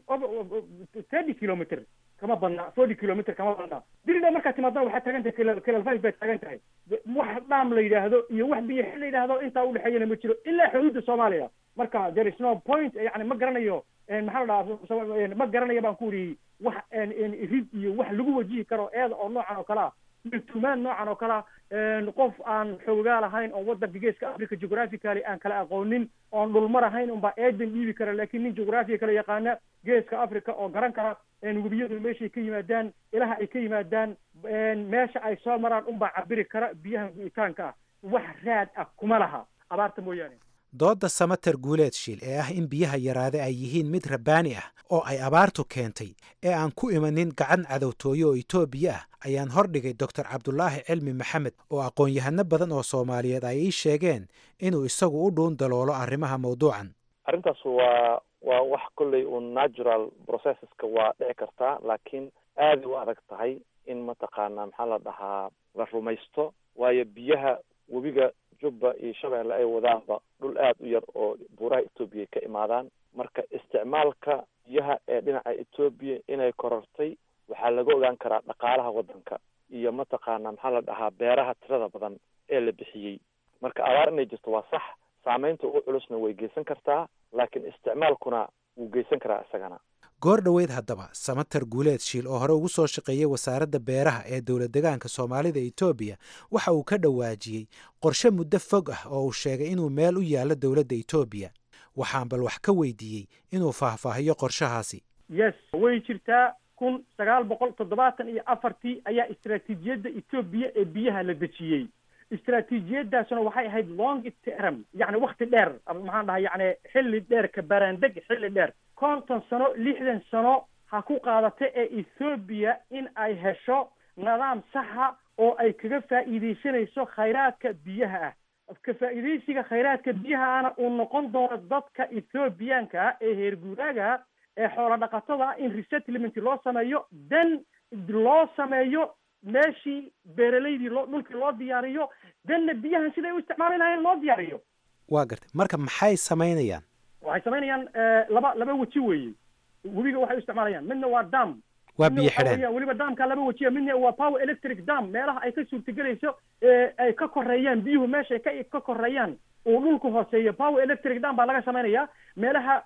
thirty kilometer kama badna forty kilometer kama badna diridhaba markaad timaadana waxaad taagan tahay kelal five baad taagan tahay wax dhaam la yidhaahdo iyo wax biyo xil la yidhaahdo intaa udhexeeyana ma jiro ilaa xuduudda soomaaliya marka there is no point yani ma garanayo maxaa la dhahaa ma garanayo baan ku uri wax rid iyo wax lagu wajihi karo eeda oo noocan oo kale ah iyo tumaan noocan oo kale ah qof aan xoogaa lahayn oo waddanka geeska africa geographically aan kala aqoonin oon dhulmar ahayn unbaa eedan dhiibi kara laakiin nin geographiga kala yaqaana geeska africa oo garan kara webiyadu meeshay ka yimaadaan ilaha ay ka yimaadaan meesha ay soo maraan unbaa cabiri kara biyaha gu'itaanka ah wax raad ah kuma laha abaarta mooyaane doodda samater guuleed shiil ee ah in biyaha yaraade ay yihiin mid rabbaani ah oo ay abaartu keentay ee aan ku imanin gacan cadowtooye oo etoobiya ah ayaan hordhigay doctor cabdulaahi cilmi maxamed oo aqoon-yahano badan oo soomaaliyeed ay ii sheegeen inuu isagu u dhuun daloolo arrimaha mawduucan arrintaas waa waa wax kolley uun natural processeska waa dhici kartaa laakiin aaday u adag tahay in mataqaanaa maxaa la dhahaa la rumaysto waayo biyaha webiga jubba iyo shabeelle ay wadaanba dhul aada u yar oo buuraha etoobiya ka imaadaan marka isticmaalka biyaha ee dhinaca etoobiya inay korortay waxaa laga ogaan karaa dhaqaalaha waddanka iyo mataqaanaa maxaa la dhahaa beeraha tirada badan ee la bixiyey marka abaar inay jirto waa sax saameynta ugu culusna way geysan kartaa laakiin isticmaalkuna wuu geysan karaa isagana goor dhoweyd haddaba samater guuleed shiil oo hore ugu soo shaqeeyey wasaaradda beeraha ee dowlad degaanka soomaalida etoobiya waxa uu ka dhawaajiyey qorshe muddo fog ah oo uu sheegay inuu meel u yaallo dowladda etoobiya waxaan bal wax ka weydiiyey inuu faahfaahiyo qorshahaasi yes way jirtaa kun sagaal boqol toddobaatan iyo afartii ayaa istaraatiijiyadda etoobiya ee biyaha la dejiyey istaraatiijiyadaasuna waxay ahayd long term yacni wakti dheer maxaan dhahay yacni xilli dheer ka baraandeg xilli dheer konton sano lixdan sano ha ku qaadata ee ethoobiya in ay hesho nidaam saxa oo ay kaga faa'iidaysanayso khayraadka biyaha ah ka faa'iidaysiga khayraadka biyaha ahna uu noqon doono dadka ethoobiyaanka ah ee heer guuraaga ee xoolo dhaqatada ah in resettlement loo sameeyo then loo sameeyo meeshii beeralaydii loo dhulkii loo diyaariyo danna biyahan siday u isticmaali lahayn loo diyaariyo waa gartay marka maxay samaynayaan waxay samaynayaan laba laba weji weeye webiga waxay u isticmaalayaan midna waa dam waa biyo xidheen weliba damka laba wejiya midna waa power electric dam meelaha ay ka suurtagelayso ee ay ka koreeyaan biyuhu meeshay ka ka koreeyaan uu dhulku hooseeyo power electric dam baa laga samaynayaa meelaha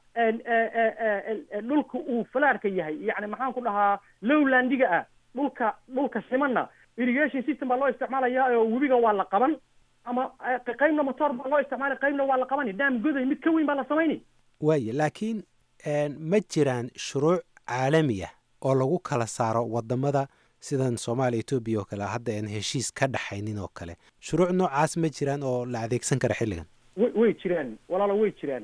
dhulka uu falaarka yahay yacni maxaan ku dhahaa lowlandiga ah dhulka dhulka simanna irrigation system baa loo isticmaalayaa oo webiga waa la qaban ama qaybna motor baa loo isticmaali qaybna waa la qabani daam goday mid ka weyn baa la samayni waaye laakiin ma jiraan shuruuc caalami ah oo lagu kala saaro wadamada sidan soomaaliya etoobiya oo kale hadda aan heshiis ka dhaxaynin oo kale shuruuc noocaas ma jiraan oo la adeegsan kara xilligan way way jiraan walaalo way jiraan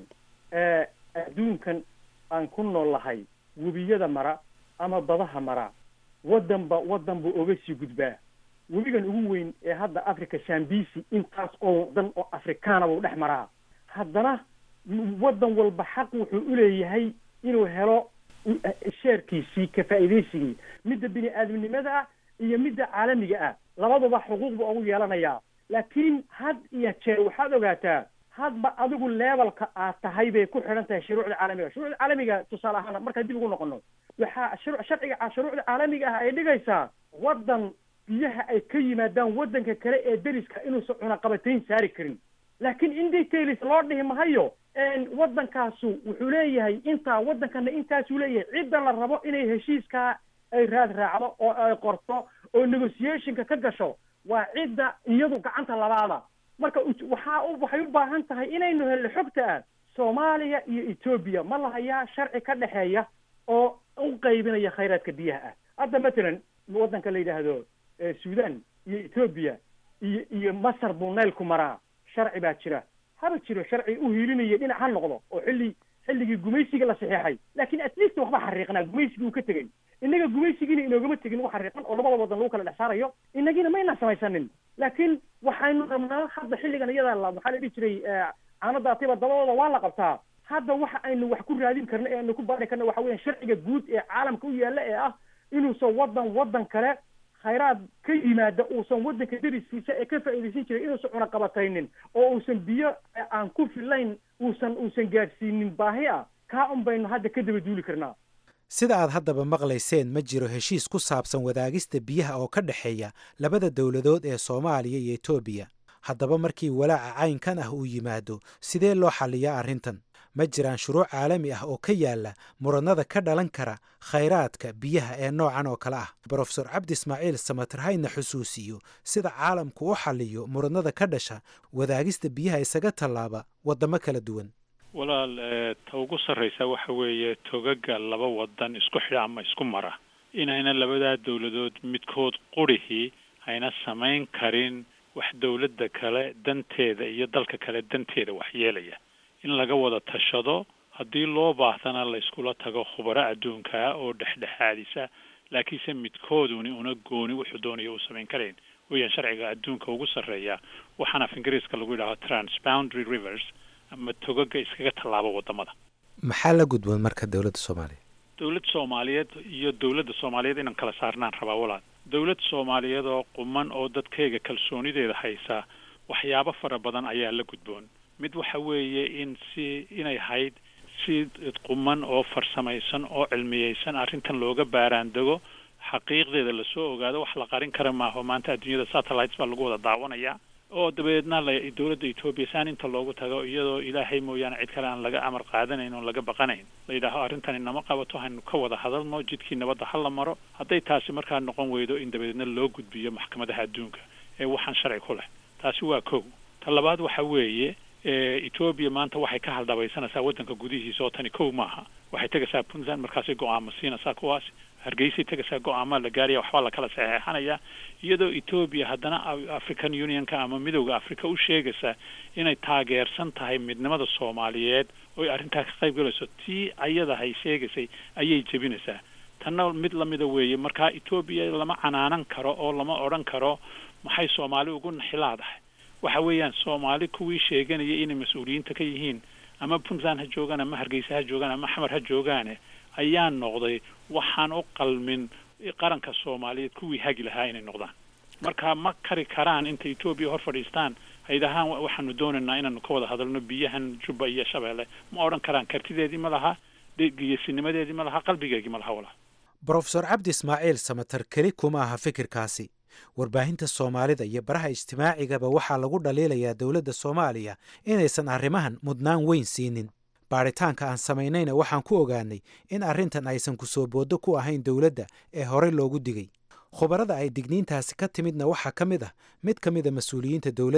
adduunkan aan ku nool lahay webiyada mara ama badaha mara waddanba waddan buu oga sii gudbaa webigan ugu weyn ee hadda africa shambisi intaas oo wadan oo afrikaana buu dhex maraa haddana waddan walba xaq wuxuu uleeyahay inuu helo sheerkiisii ka faa'iidaysigii midda bini aadamnimada ah iyo midda caalamiga ah labaduba xuquuq buu ugu yeelanayaa laakiin had iyo jeer waxaad ogaataa hadba adigu levelka aad tahay bay ku xidhan tahay shuruucda caalamiga shuruucda caalamiga tusaale ahaan markaan dib ugu noqono waxaa shuru sharciga shuruucda caalamiga ah ay dhigaysaa waddan biyaha ay ka yimaadaan waddanka kale ee deriska inuusan cunaqabatayn saari karin laakiin in details loo dhihi mahayo waddankaasu wuxuu leeyahay intaa waddankana intaasuu leeyahay cidda la rabo inay heshiiskaa ay raad raacdo oo ay qorto oo negotiationka ka gasho waa cidda iyadu gacanta labaada marka waxaa waxay u baahan tahay inaynu helno xogta ah soomaaliya iyo etoobiya ma lahayaa sharci ka dhexeeya oo u qaybinaya khayraadka biyaha ah hadda matalan waddanka la yidhaahdo sudan iyo etoobiya iyo iyo masar buu naylku maraa sharci baa jira haba jiro sharci u hiilinaya dhinac ha noqdo oo xilli xilligii gumaysiga la saxeexay laakiin at least waxba xariiqnaa gumaysigii uu ka tegey innaga gumaysigiina inoogama tegin wax xariiqan oo labada wadan lagu kala dhex saarayo innagiina maynaan samaysanin laakiin waxaynu rabnaa hadda xilligan iyada la maxaa la dhihi jiray caanadaatiba dabadooda waa la qabtaa hadda waxa aynu wax ku raadin karno ee aynu ku baari karno waxa weeyaan sharciga guud ee caalamka u yaalla ee ah inuusan waddan waddan kale khayraad ka yimaada uusan waddanka deriskiisa ee ka faa'iidaysan jiray inuusan cunaqabataynin oo uusan biyo aan ku filayn uusan uusan gaadhsiinin baahi ah kaa un baynu hadda ka daba duuli karnaa sida aad haddaba maqlayseen ma jiro heshiis ku saabsan wadaagista biyaha oo ka dhexeeya labada dowladood ee soomaaliya iyo etoobiya haddaba markii walaaca caynkan ah uu yimaado sidee loo xalliyaa arrintan ma jiraan shuruuc caalami ah oo ka yaala muranada ka dhalan kara khayraadka biyaha ee noocan oo kale ah brofesor cabdi ismaaciil samatir hayna xusuusiyo sida caalamku u xalliyo muranada ka dhasha wadaagista biyaha isaga tallaaba waddamo kala duwan walaal ta ugu sarraysa waxa weeye togaga laba wadan isku xidha ama isku mara inayna labadaa dowladood midkood qurihii hayna samayn karin wax dowladda kale danteeda iyo dalka kale danteeda waxyeelaya in laga wada tashado haddii loo baahdana la iskula tago khubaro adduunkaa oo dhexdhexaadisa laakiinse midkooduni una gooni wuxuu doonaya uu samayn karayn weeyaan sharciga adduunka ugu sarreeya waxaana af ingiriiska lagu yidhahdo transboundary rivers ama togaga iskaga tallaabo wadamada maxaa la gudboon marka dowladda soomaaliya dowladda soomaaliyeed iyo dowladda soomaaliyeed inaan kala saarnaan rabaa walaal dowladda soomaaliyeed oo quman oo dadkayga kalsoonideeda haysa waxyaabo fara badan ayaa la gudboon mid waxa weeye in si inay hayd si quman oo farsamaysan oo cilmiyeysan arrintan looga baaraan dego xaqiiqdeeda lasoo ogaado wax la qarin kara maaho maanta adduunyada satellites baa lagu wada daawanayaa oo dabeedna la dowladda etoobiya saan inta loogu tago iyadoo ilaahay mooyaane cid kale aan laga amar qaadanayn oon laga baqanayn la yidhaaho arrintani nama qabato haynu ka wada hadalno jidkii nabadda ha la maro hadday taasi markaa noqon weydo in dabeedna loo gudbiyo maxkamadaha adduunka ee waxaan sharci ku leh taasi waa kow ta labaad waxa weeye etoobiya maanta waxay ka haldhabaysanaysaa waddanka gudihiisa oo tani kow maaha waxay tegaysaa puntland markaasay go-aamo siinaysaa kuwaas hargeysay tegaysaa go-aamaa la gaaraya waxbaa lakala saxeexanaya iyadoo etoobiya haddana african unionka ama midowda africa u sheegaysa inay taageersan tahay midnimada soomaaliyeed oy arrintaa ka qayb galayso tii ayadahay sheegaysay ayay jebinaysaa tanna mid lamida weeye markaa etoobiya lama canaanan karo oo lama odhan karo maxay soomaali ugu naxilaadahay waxa weeyaan soomaali kuwii sheeganayay inay mas-uuliyiinta ka yihiin ama puntland ha joogaan ama hargeysa ha joogaan ama xamar ha joogaane ayaa noqday waxaan u qalmin qaranka soomaaliyeed kuwii hagi lahaa inay noqdaan marka ma kari karaan inta etoobiya hor fadhiistaan haydahaan waxaanu doonaynaa inaanu ka wada hadalno biyahan jubba iyo shabeelle ma odhan karaan kartideedii ma laha geyasinimadeedii ma laha qalbigeegii ma laha walaa brofesor cabdi ismaaciil samatar keli kuma aha fikirkaasi warbaahinta soomaalida iyo baraha ijtimaacigaba waxaa lagu dhaliilayaa dowladda soomaaliya inaysan arrimahan mudnaan weyn siinin baadhitaanka aan samaynayna waxaan ku ogaanay in arrintan aysan kusoo booddo ku ahayn dowladda ee horey loogu digay khubarada ay digniintaasi ka timidna waxaa ka mid ah mid ka mida mas-uuliyiinta dowladda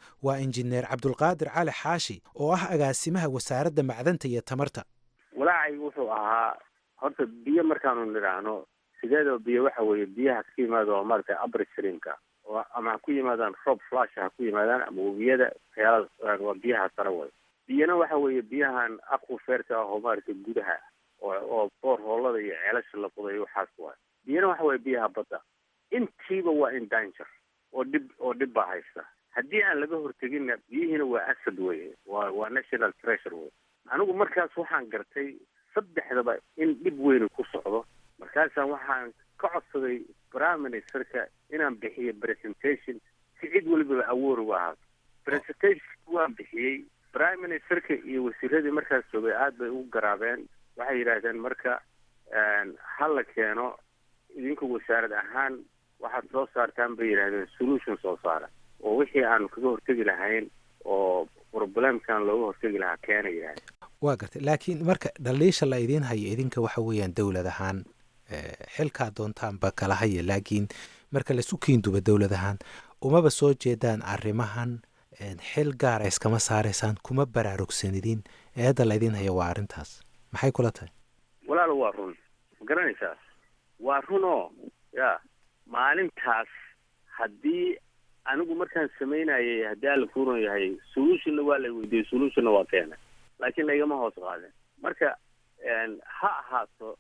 waa injineer cabdulqaadir cali xaashi oo ah agaasimaha wasaaradda macdanta iyo tamarta walaacay wuxuu ahaa horta biyo markaanu nidhaahno sideedaba biyo waxa weeye biyahaas ka yimaada oo maaragtay upstreamka oo ama ha ku yimaadaan rob flash ha ku yimaadaan ama webiyada waxyaaladas waa biyaha sare way biyana waxa weeye biyahan aquferka ah oo maaragtay gudaha oo oo boor hoolada iyo ceelasha la qodayo waxaas waay biyana waxa weeye biyaha badda intiiba waa in danger oo dhib oo dhib baa haysta haddii aan laga horteginna biyihiina waa asad weye waa waa national treasure wey anigu markaas waxaan gartay saddexdaba in dhib weyni ku socdo markaasaan waxaan ka codsaday prime ministerka inaan bixiyo presentation si cid walibaba awoor uga ahaato presentation waan bixiyey prime ministerka iyo wasiiradii markaas joogay aad bay ugu garaabeen waxay yidhaahdeen marka ha la keeno idinku wasaarad ahaan waxaad soo saartaan bay yidhahdeen solution soo saara oo wixii aanu kaga hortegi lahayn oo problemkan looga hortegi lahaa keena yidhahdeen waa gartay laakiin marka dhaliisha la idiin hayo idinka waxa weeyaan dowlad ahaan xilkaa doontaanba kala haya laakiin marka laisu kiinduba dowlad ahaan umaba soo jeedaan arrimahan xil gaara iskama saaraysaan kuma baraarugsanidin eedda la idiin haya waa arrintaas maxay kula tahay walaalo waa run ma garanaysaa waa run oo ya maalintaas haddii anigu markaan samaynayay haddii alla kuuran yahay solutionna waa la weydiiyey solutionna waa keena laakiin laygama hoos qaadin marka ha ahaato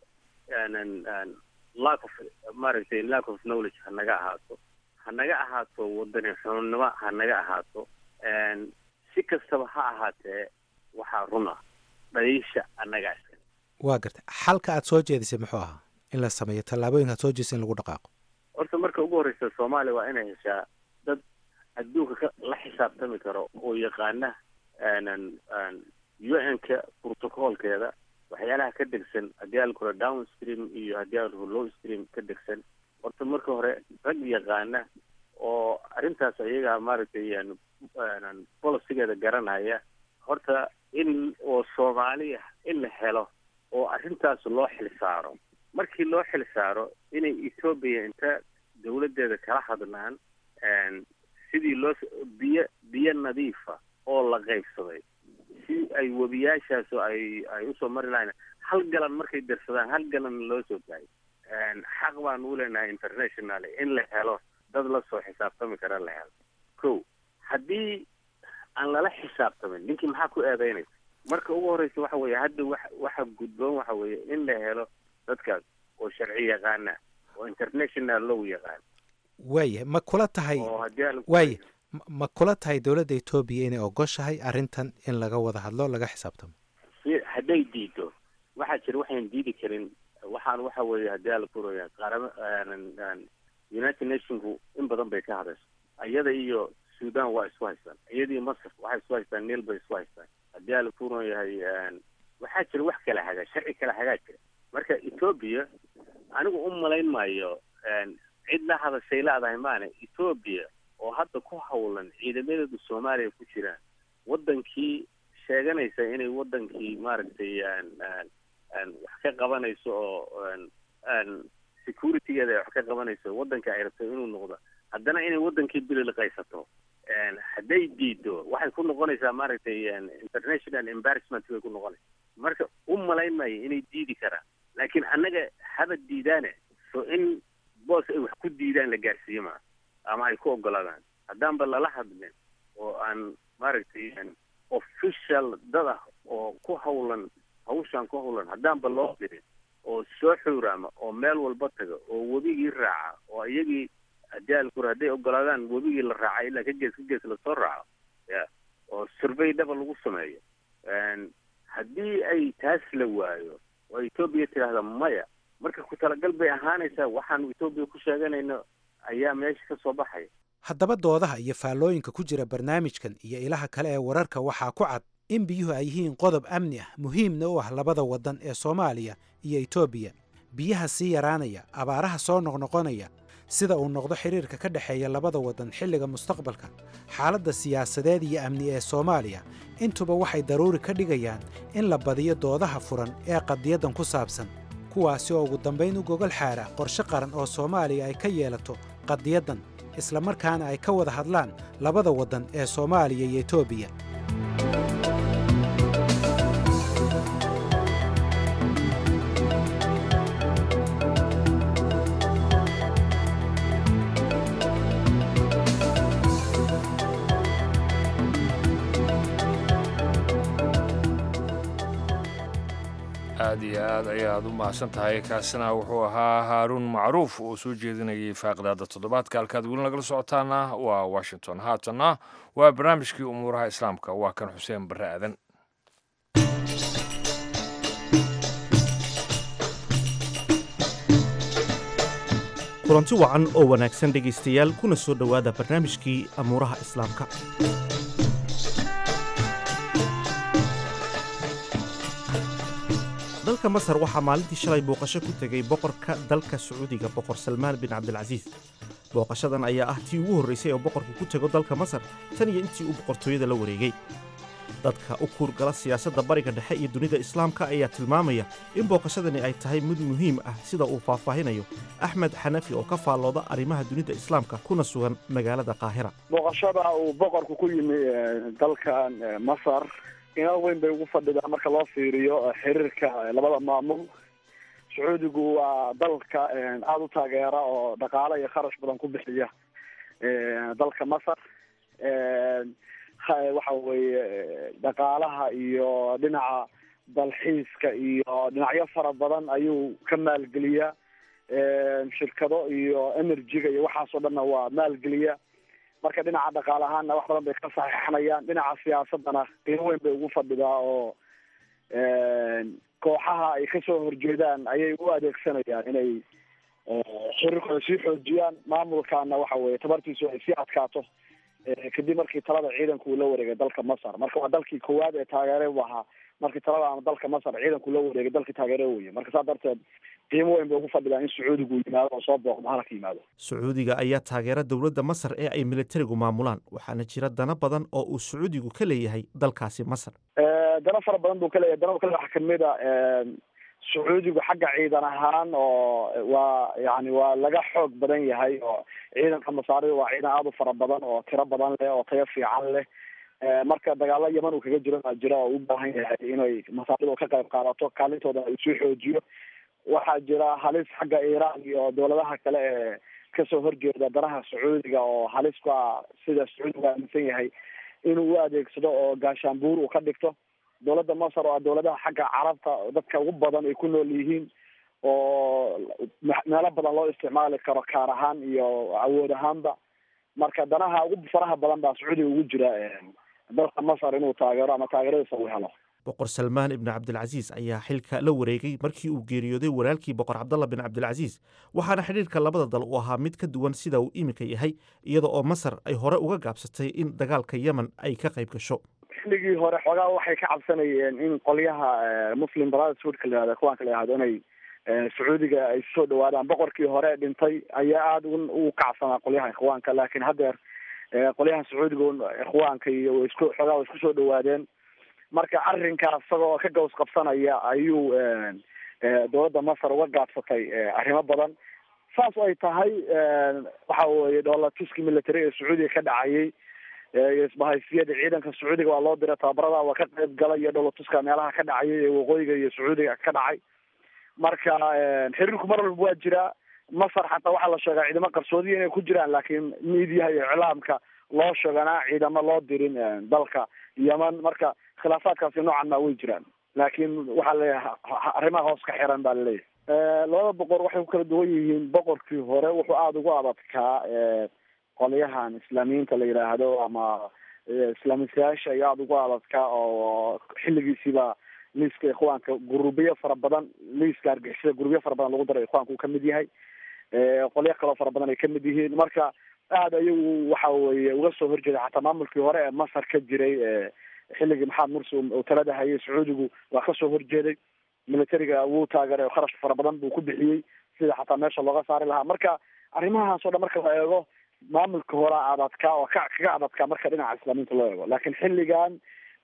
lack of maaragtay lack of knowledge ha naga ahaato ha naga ahaato wadani xunnimo ha naga ahaato si kastaba ha ahaatee waxaa run ah dhaliisha annagaa iska waa gartay xalka aad soo jeedisay muxuu ahaa in la sameeyo tallaabooyinka aad soo jeedisay in lagu dhaqaaqo horta marka ugu horreysa soomaaliya waa inay heshaa dad adduunka ka la xisaabtami karo oo yaqaana u n ka protocolkeeda waxyaalaha ka degsan haddii alkura down stream iyo haddii alkura low stream ka degsan horta marka hore rag yaqaana oo arrintaas ayaga maaragtay bolicigeeda garanaya horta in oo soomaaliya in la helo oo arrintaas loo xil saaro markii loo xil saaro inay etoobiya inta dawladdeeda kala hadlaan sidii loo biyo biyo nadiifa oo la qaybsaday si ay webiyaashaas ay ay usoo mari lahayn hal galan markay dirsadaan hal galan loo soo daayo xaq baan u leenahay international in la helo dad la soo xisaabtami kara la helo ko haddii aan lala xisaabtamin ninkii maxaa ku eedeynaysa marka ugu horreysa waxa weeye hadda wa waxa gudboon waxa weeye in la helo dadkaas oo sharci yaqaana oo international law yaqaan waayahay ma kula tahay oo haddii aan waaya ma kula tahay dowladda etoobiya inay ogoshahay arrintan in laga wada hadlo laga xisaabtamo si hadday diido waxaa jira waxayn diidi karin waxaan waxa weeye haddii ala kuraya qaarama united nationku in badan bay ka hadasho iyada iyo sudan waa isku haystaan iyadii masr waxay isku haystaan niil bay isku haystaan haddii ala kuran yahay waxaa jira wax kala hagaa sharci kala hagaa jira marka etoobiya anigu u malayn maayo cid la hadashay leedahay maana etoobiya oo hadda ku hawlan ciidamadeedu soomaaliya ku jiraan wadankii sheeganaysa inay wadankii maaragtay wax ka qabanayso oo securitygeeda ay wax ka qabanayso wadanka ay rabto inuu noqdo haddana inay wadankii bililiqaysato hadday diido waxay ku noqonaysaa maaragtay international embarrassment bay ku noqonaysa marka u malayn maayo inay diidi karaan laakiin annaga haba diidaane so in boos ay wax ku diidaan la gaarsiiyo maa ama ay ku ogolaadaan haddaanba lala hadlin oo aan maaragtay official dad ah oo ku hawlan hawshaan ku hawlan haddaanba loo dirin oo soo xuuraama oo meel walba taga oo webigii raaca oo iyagii jaalkur hadday ogolaadaan webigii la raaca ilaa ka gees ka gees lasoo raaco ya oo survey dhaba lagu sameeyo haddii ay taas la waayo oo etoobiya tidhaahda maya marka ku talagal bay ahaanaysaa waxaanu etoobiya ku sheeganayno ayaa meesha ka soo baxaya haddaba doodaha iyo faallooyinka ku jira barnaamijkan iyo ilaha kale ee wararka waxaa ku cad in biyuhu ay yihiin qodob amni ah muhiimna u ah labada waddan ee soomaaliya iyo etoobiya biyaha sii yaraanaya abaaraha soo noqnoqonaya sida uu noqdo xidhiirka ka dhexeeya labada waddan xilliga mustaqbalka xaaladda siyaasadeed iyo amni ee soomaaliya intuba waxay daruuri ka dhigayaan in la badiyo doodaha furan ee qadiyaddan ku saabsan kuwaasi oo ugu dambayn u gogol xaara qorshe qaran oo soomaaliya ay ka yeelato qadiyaddan islamarkaana ay ka wada hadlaan labada waddan ee soomaaliya iyo etoobiya aad iyo aad ayaad u mahadsan tahay kaasina wuxuu ahaa haaruun macruuf oo soo jeedinayay faaqdaada toddobaadka halkaad weli nagala socotaana waa washington haatanna waa barnaamijkii umuuraha islaamka waa kan xuseen barre aadan kulanti wacan oo wanaagsan dhegaystayaal kuna soo dhowaada barnaamijkii amuuraha islaamka dalka masar waxaa maalintii shalay booqasho ku tegay boqorka dalka sacuudiga boqor salmaan bin cabdilcasiis booqashadan ayaa ah tii ugu horraysay oo boqorku ku tego dalka masar tan iyo intii uu boqortooyada la wareegay dadka u kuurgala siyaasadda bariga dhexe iyo dunida islaamka ayaa tilmaamaya in booqashadani ay tahay mid muhiim ah sida uu faahfaahinayo axmed xanafi oo ka faallooda arrimaha dunida islaamka kuna sugan magaalada qaahira booqashada uu boqorku ku yimi dalkan masar inaal weyn bay ugu fadhidaa marka loo fiiriyo xiriirka labada maamul sacuudigu waa dalka aada u taageera oo dhaqaale iyo kharash badan ku bixiya dalka masar waxa weeye dhaqaalaha iyo dhinaca dalxiiska iyo dhinacyo fara badan ayuu ka maalgeliyaa shirkado iyo energy-ga iyo waxaasoo dhanna waa maalgeliya marka dhinaca dhaqaale ahaanna wax badan bay ka saxiixanayaan dhinaca siyaasadana qiimo weyn bay ugu fadhidaa oo kooxaha ay kasoo horjeedaan ayay u adeegsanayaan inay xiriirkooda sii xoojiyaan maamulkaana waxa weye tabartiisu ay sii adkaato kadib markii talada ciidanku uu la wareegay dalka masar marka waa dalkii koowaad ee taageere u ahaa markii taladaana dalka masar ciidanku la wareegay dalkii taageere weye marka saa darteed qiimo weyn bay ugu fadhidaa in sacuudigu yimaado oo soo booqdo halka yimaado sacuudiga ayaa taageera dowladda masar ee ay militarigu maamulaan waxaana jira dana badan oo uu sacuudigu ka leeyahay dalkaasi masar dana fara badan buu ka leeyahay dana kale waxaa kamid a sacuudigu xagga ciidan ahaan oo waa yani waa laga xoog badan yahay oo ciidanka masaarida waa ciidan aada u fara badan oo tiro badan leh oo tayo fiican leh marka dagaalo yaman uu kaga jiro baa jira oo u baahan yahay inay masaaridu ka qayb qaadato kaalintooda ay soo xoojiyo waxaa jira halis xagga iiraan iyo dowladaha kale ee kasoo horjeeda danaha sacuudiga oo halis ku ah sida sacuudigu aaminsan yahay inuu u adeegsado oo gaashaanbuur uu ka dhigto dowladda masar oo ah dowladaha xagga carabta dadka ugu badan ay ku nool yihiin oo meelo badan loo isticmaali karo kaar ahaan iyo awood ahaanba marka danaha ugu faraha badan baa sacuudiga ugu jira dalka masar inuu taageero ama taageeradiisa uu helo boqor salmaan ibni cabdilcasiis ayaa xilka la wareegay markii uu geeriyooday walaalkii boqor cabdalla bin cabdilcasiis waxaana xidhiirka labada dal uu ahaa mid ka duwan sida uu iminka yahay iyada oo masar ay hore uga gaabsatay in dagaalka yemen ay ka qayb gasho xilligii hore xoogaa waxay ka cabsanayeen in qolyaha muslim brotherhoodka la yihahdo kuwaanka la yihahdo inay sacuudiga ay soo dhawaadaan boqorkii hore dhintay ayaa aada u kacsanaa qolyaha ikhwaanka laakiin haddeer qolyaha sacuudiga ikhwaanka iyo isku xoogaa way isku soo dhawaadeen marka arrinkaas isagoo ka gaws qabsanaya ayuu dowladda masar uga gaabsatay arrimo badan saas ay tahay waxa weye dhoolatuski military ee sacuudiga ka dhacayay iyo isbahaysiyada ciidanka sacuudiga waa loo diray tababarada waa ka qayb galay iyo dhoolatuska meelaha ka dhacayay ee waqooyiga iyo sacuudiga ka dhacay marka xiriirku mar walba waa jiraa masar xataa waxaa la sheegaa ciidamo qarsoodiya inay ku jiraan laakiin miidiyaha iyo iclaamka loo sheeganaa ciidamo loo dirin dalka yeman marka khilaafaadkaasi noocan maa way jiraan laakiin waxaa leeyahay arrimaha hoos ka xiran baa laleeyahay labada boqor waxay ku kala duwan yihiin boqorkii hore wuxuu aada ugu adadkaa qolyahan islaamiyiinta la yidhaahdo ama islaamisayaasha ayaa aada ugu adadkaa oo xilligiisiiba liiska ikhwaanka gurubiyo fara badan liiska argixisada gurubiyo fara badan lagu daray ikhwaanka uu kamid yahay qolyo kaloo fara badan ay kamid yihiin marka aada ayagu waxa weye uga soo horjeeda xataa maamulkii hore ee masar ka jiray xilligii maxamed mursi uu talada hayay sacuudigu waa kasoo horjeeday militariga wuu taageeray kharash fara badan buu ku bixiyey sida xataa meesha looga saari lahaa marka arrimahaas o dhan marka la eego maamulka hore adadkaa oo ka kaga adadkaa marka dhinaca islaamiinta loo eego laakiin xilligan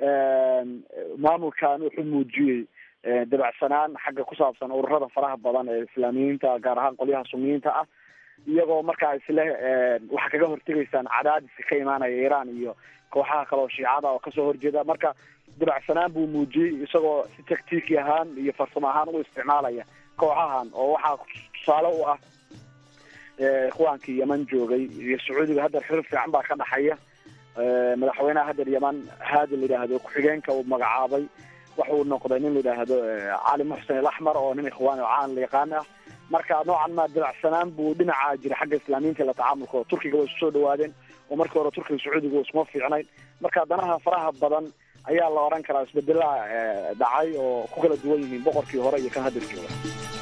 maamulkan wuxuu muujiyey dabacsanaan xagga ku saabsan ururada faraha badan ee islaamiyiinta gaar ahaan qolyaha suniyiinta ah iyagoo markaa isle waxaa kaga hortegaysaan cadaadiska ka imaanaya iiraan iyo kooxaha kale oo shiicada oo kasoo horjeeda marka dabacsanaan buu muujiyey isagoo si taktiiki ahaan iyo farsamo ahaan u isticmaalaya kooxahan oo waxaa tusaale u ah ikhwaankii yeman joogay iyo sacuudiga hadda xiriir fiican baa ka dhaxaya madaxweynaha haddeer yeman haadi la yidhaahdo ku-xigeenka uu magacaabay waxa uu noqday nin la yidhaahdo cali muxsen alaxmar oo nin ikhwaan oo caan la yaqaan ah marka noocan ma dabacsanaan buu dhinaca jira xagga islaamiyiinta la tacaamulka oo turkiga way isu soo dhawaadeen oo markii hore turkiga sacuudiga isuma fiicnayn marka danaha faraha badan ayaa la odhan karaa isbedelaha dhacay oo ku kala duwan yihiin boqorkii hore iyo kan haddeer jooga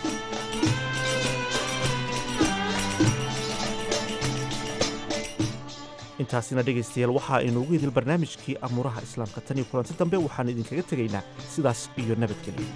intaasina dhegaystayaal waxaa inuugu idil barnaamijkii amuuraha islaamka tan iyo kulanti dambe waxaanu idinkaga tegaynaa sidaas iyo nabadgelyo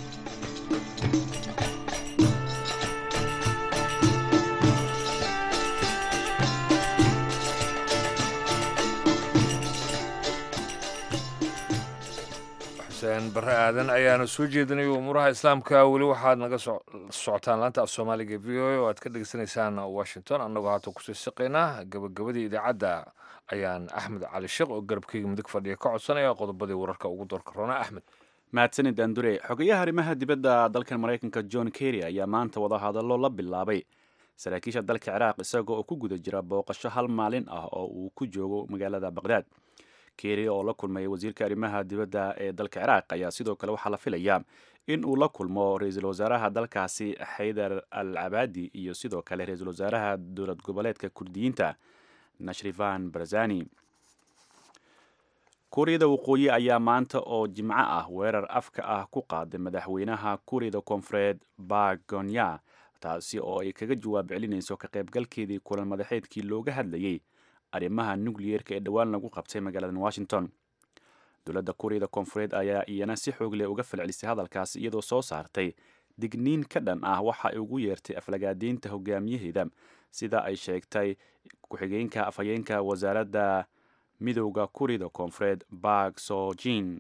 xuseen barre aadan ayaana soo jeedinay umuuraha islaamka weli waxaad naga socotaan laanta af soomaaliga v o a oo aad ka dhegeysanaysaan washington annagoo haata kusii siqaynaa gabagabadii idaacadda ayaan axmed cali sheekh oo garabkeyga midig fadhiya ka codsanaya qodobadii wararka ugu doorka roona axmed mahadsanid andure xogayaha arrimaha dibadda dalkan maraykanka john kerry ayaa maanta wadahadallo la bilaabay saraakiisha dalka ciraaq isagoo oo ku guda jira booqasho hal maalin ah oo uu ku joogo magaalada baqdaad kerry oo la kulmay wasiirka arrimaha dibadda ee dalka ciraaq ayaa sidoo kale waxaa la filayaa in uu la kulmo ra-iisul wasaaraha dalkaasi xaydar al cabaadi iyo sidoo kale ra-iisul wasaaraha dowlad goboleedka kurdiyiinta nashrifan barzani kuuriyada waqooyi ayaa maanta oo jimco ah weerar afka ah ku qaaday madaxweynaha kuuriyada koonfureed bagonya taasi oo ay kaga jawaab celinayso ka qaybgalkeedii kulan madaxeedkii looga hadlayay arrimaha nukliyeerka ee dhowaan lagu qabtay magaalada washington dowladda kuuriyada koonfureed ayaa iyana si xoog leh uga falcelisay hadalkaasi iyadoo soo saartay digniin ka dhan ah waxa ay ugu yeertay aflagaadeynta hogaamiyaheeda sida ay sheegtay ku-xigeenka afhayeenka wasaaradda midowda kuuriyada koonfureed bak sojin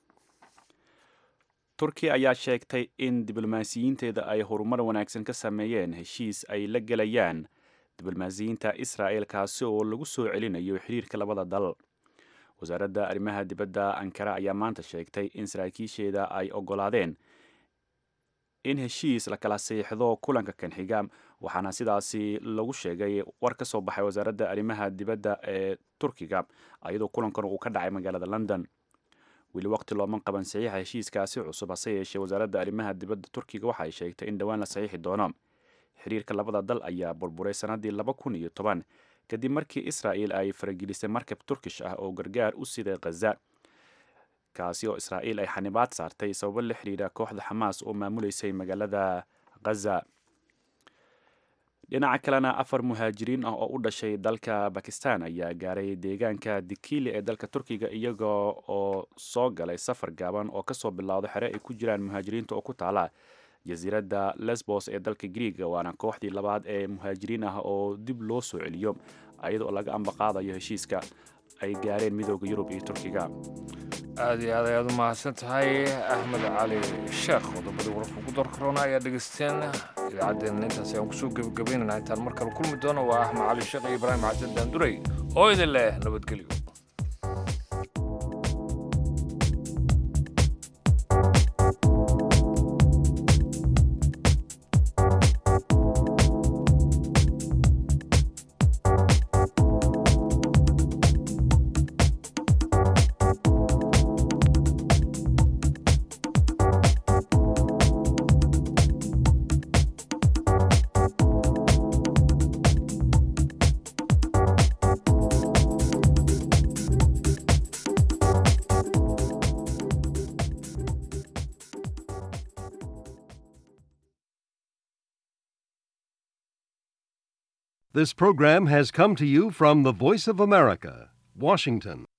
turkiya ayaa sheegtay in diblomaasiyiinteeda ay horumar wanaagsan ka sameeyeen heshiis ay la gelayaan diblomaasiyiinta israa'el kaasi oo lagu soo celinayo xiriirka labada dal wasaaradda arrimaha dibadda ankara ayaa maanta sheegtay in saraakiisheeda ay ogolaadeen in heshiis la kala siixdo kulanka kan xiga waxaana sidaasi lagu sheegay war ka soo baxay wasaaradda arrimaha dibadda ee turkiga iyadoo kulankan uu ka dhacay magaalada london weli waqti looman qaban saxiixa heshiiskaasi cusub hase yeeshee wasaaradda arrimaha dibadda turkiga waxa ay sheegtay in dhowaan la saxiixi doono xiriirka labada dal ayaa burburay sannaddii laba kun iyo toban kadib markii israa'el ay faragelisay markab turkish ah oo gargaar u siday khaza kaasi oo israa'iil ay xanibaad saartay sababo la xidhiidha kooxda xamaas oo maamuleysay magaalada khaza dhinaca kalena afar muhaajiriin ah oo u dhashay dalka bakistan ayaa gaaray deegaanka dikili ee dalka turkiga iyaga oo soo galay safar gaaban oo kasoo bilowda xere ay ku jiraan muhaajiriinta oo ku taala jasiiradda lesbos ee dalka griiga waana kooxdii labaad ee muhaajiriin ah oo dib loo soo celiyo iyadoo laga ambaqaadayo heshiiska ay gaareen midooda yurub iyo turkiga aad iyo aad ayaad u mahadsan tahay axmed cali sheekh qodobadii wararka ugu doorka roona ayaa dhegeysteen idaacaddeenna intaas ayaan kusoo gebagabaynana intaan mar kale kulmi doono waa axmed cali sheekh iyo ibraahim xasan daandurey oo idin leh nabadgelyo This program has come to you from the Voice of America, Washington.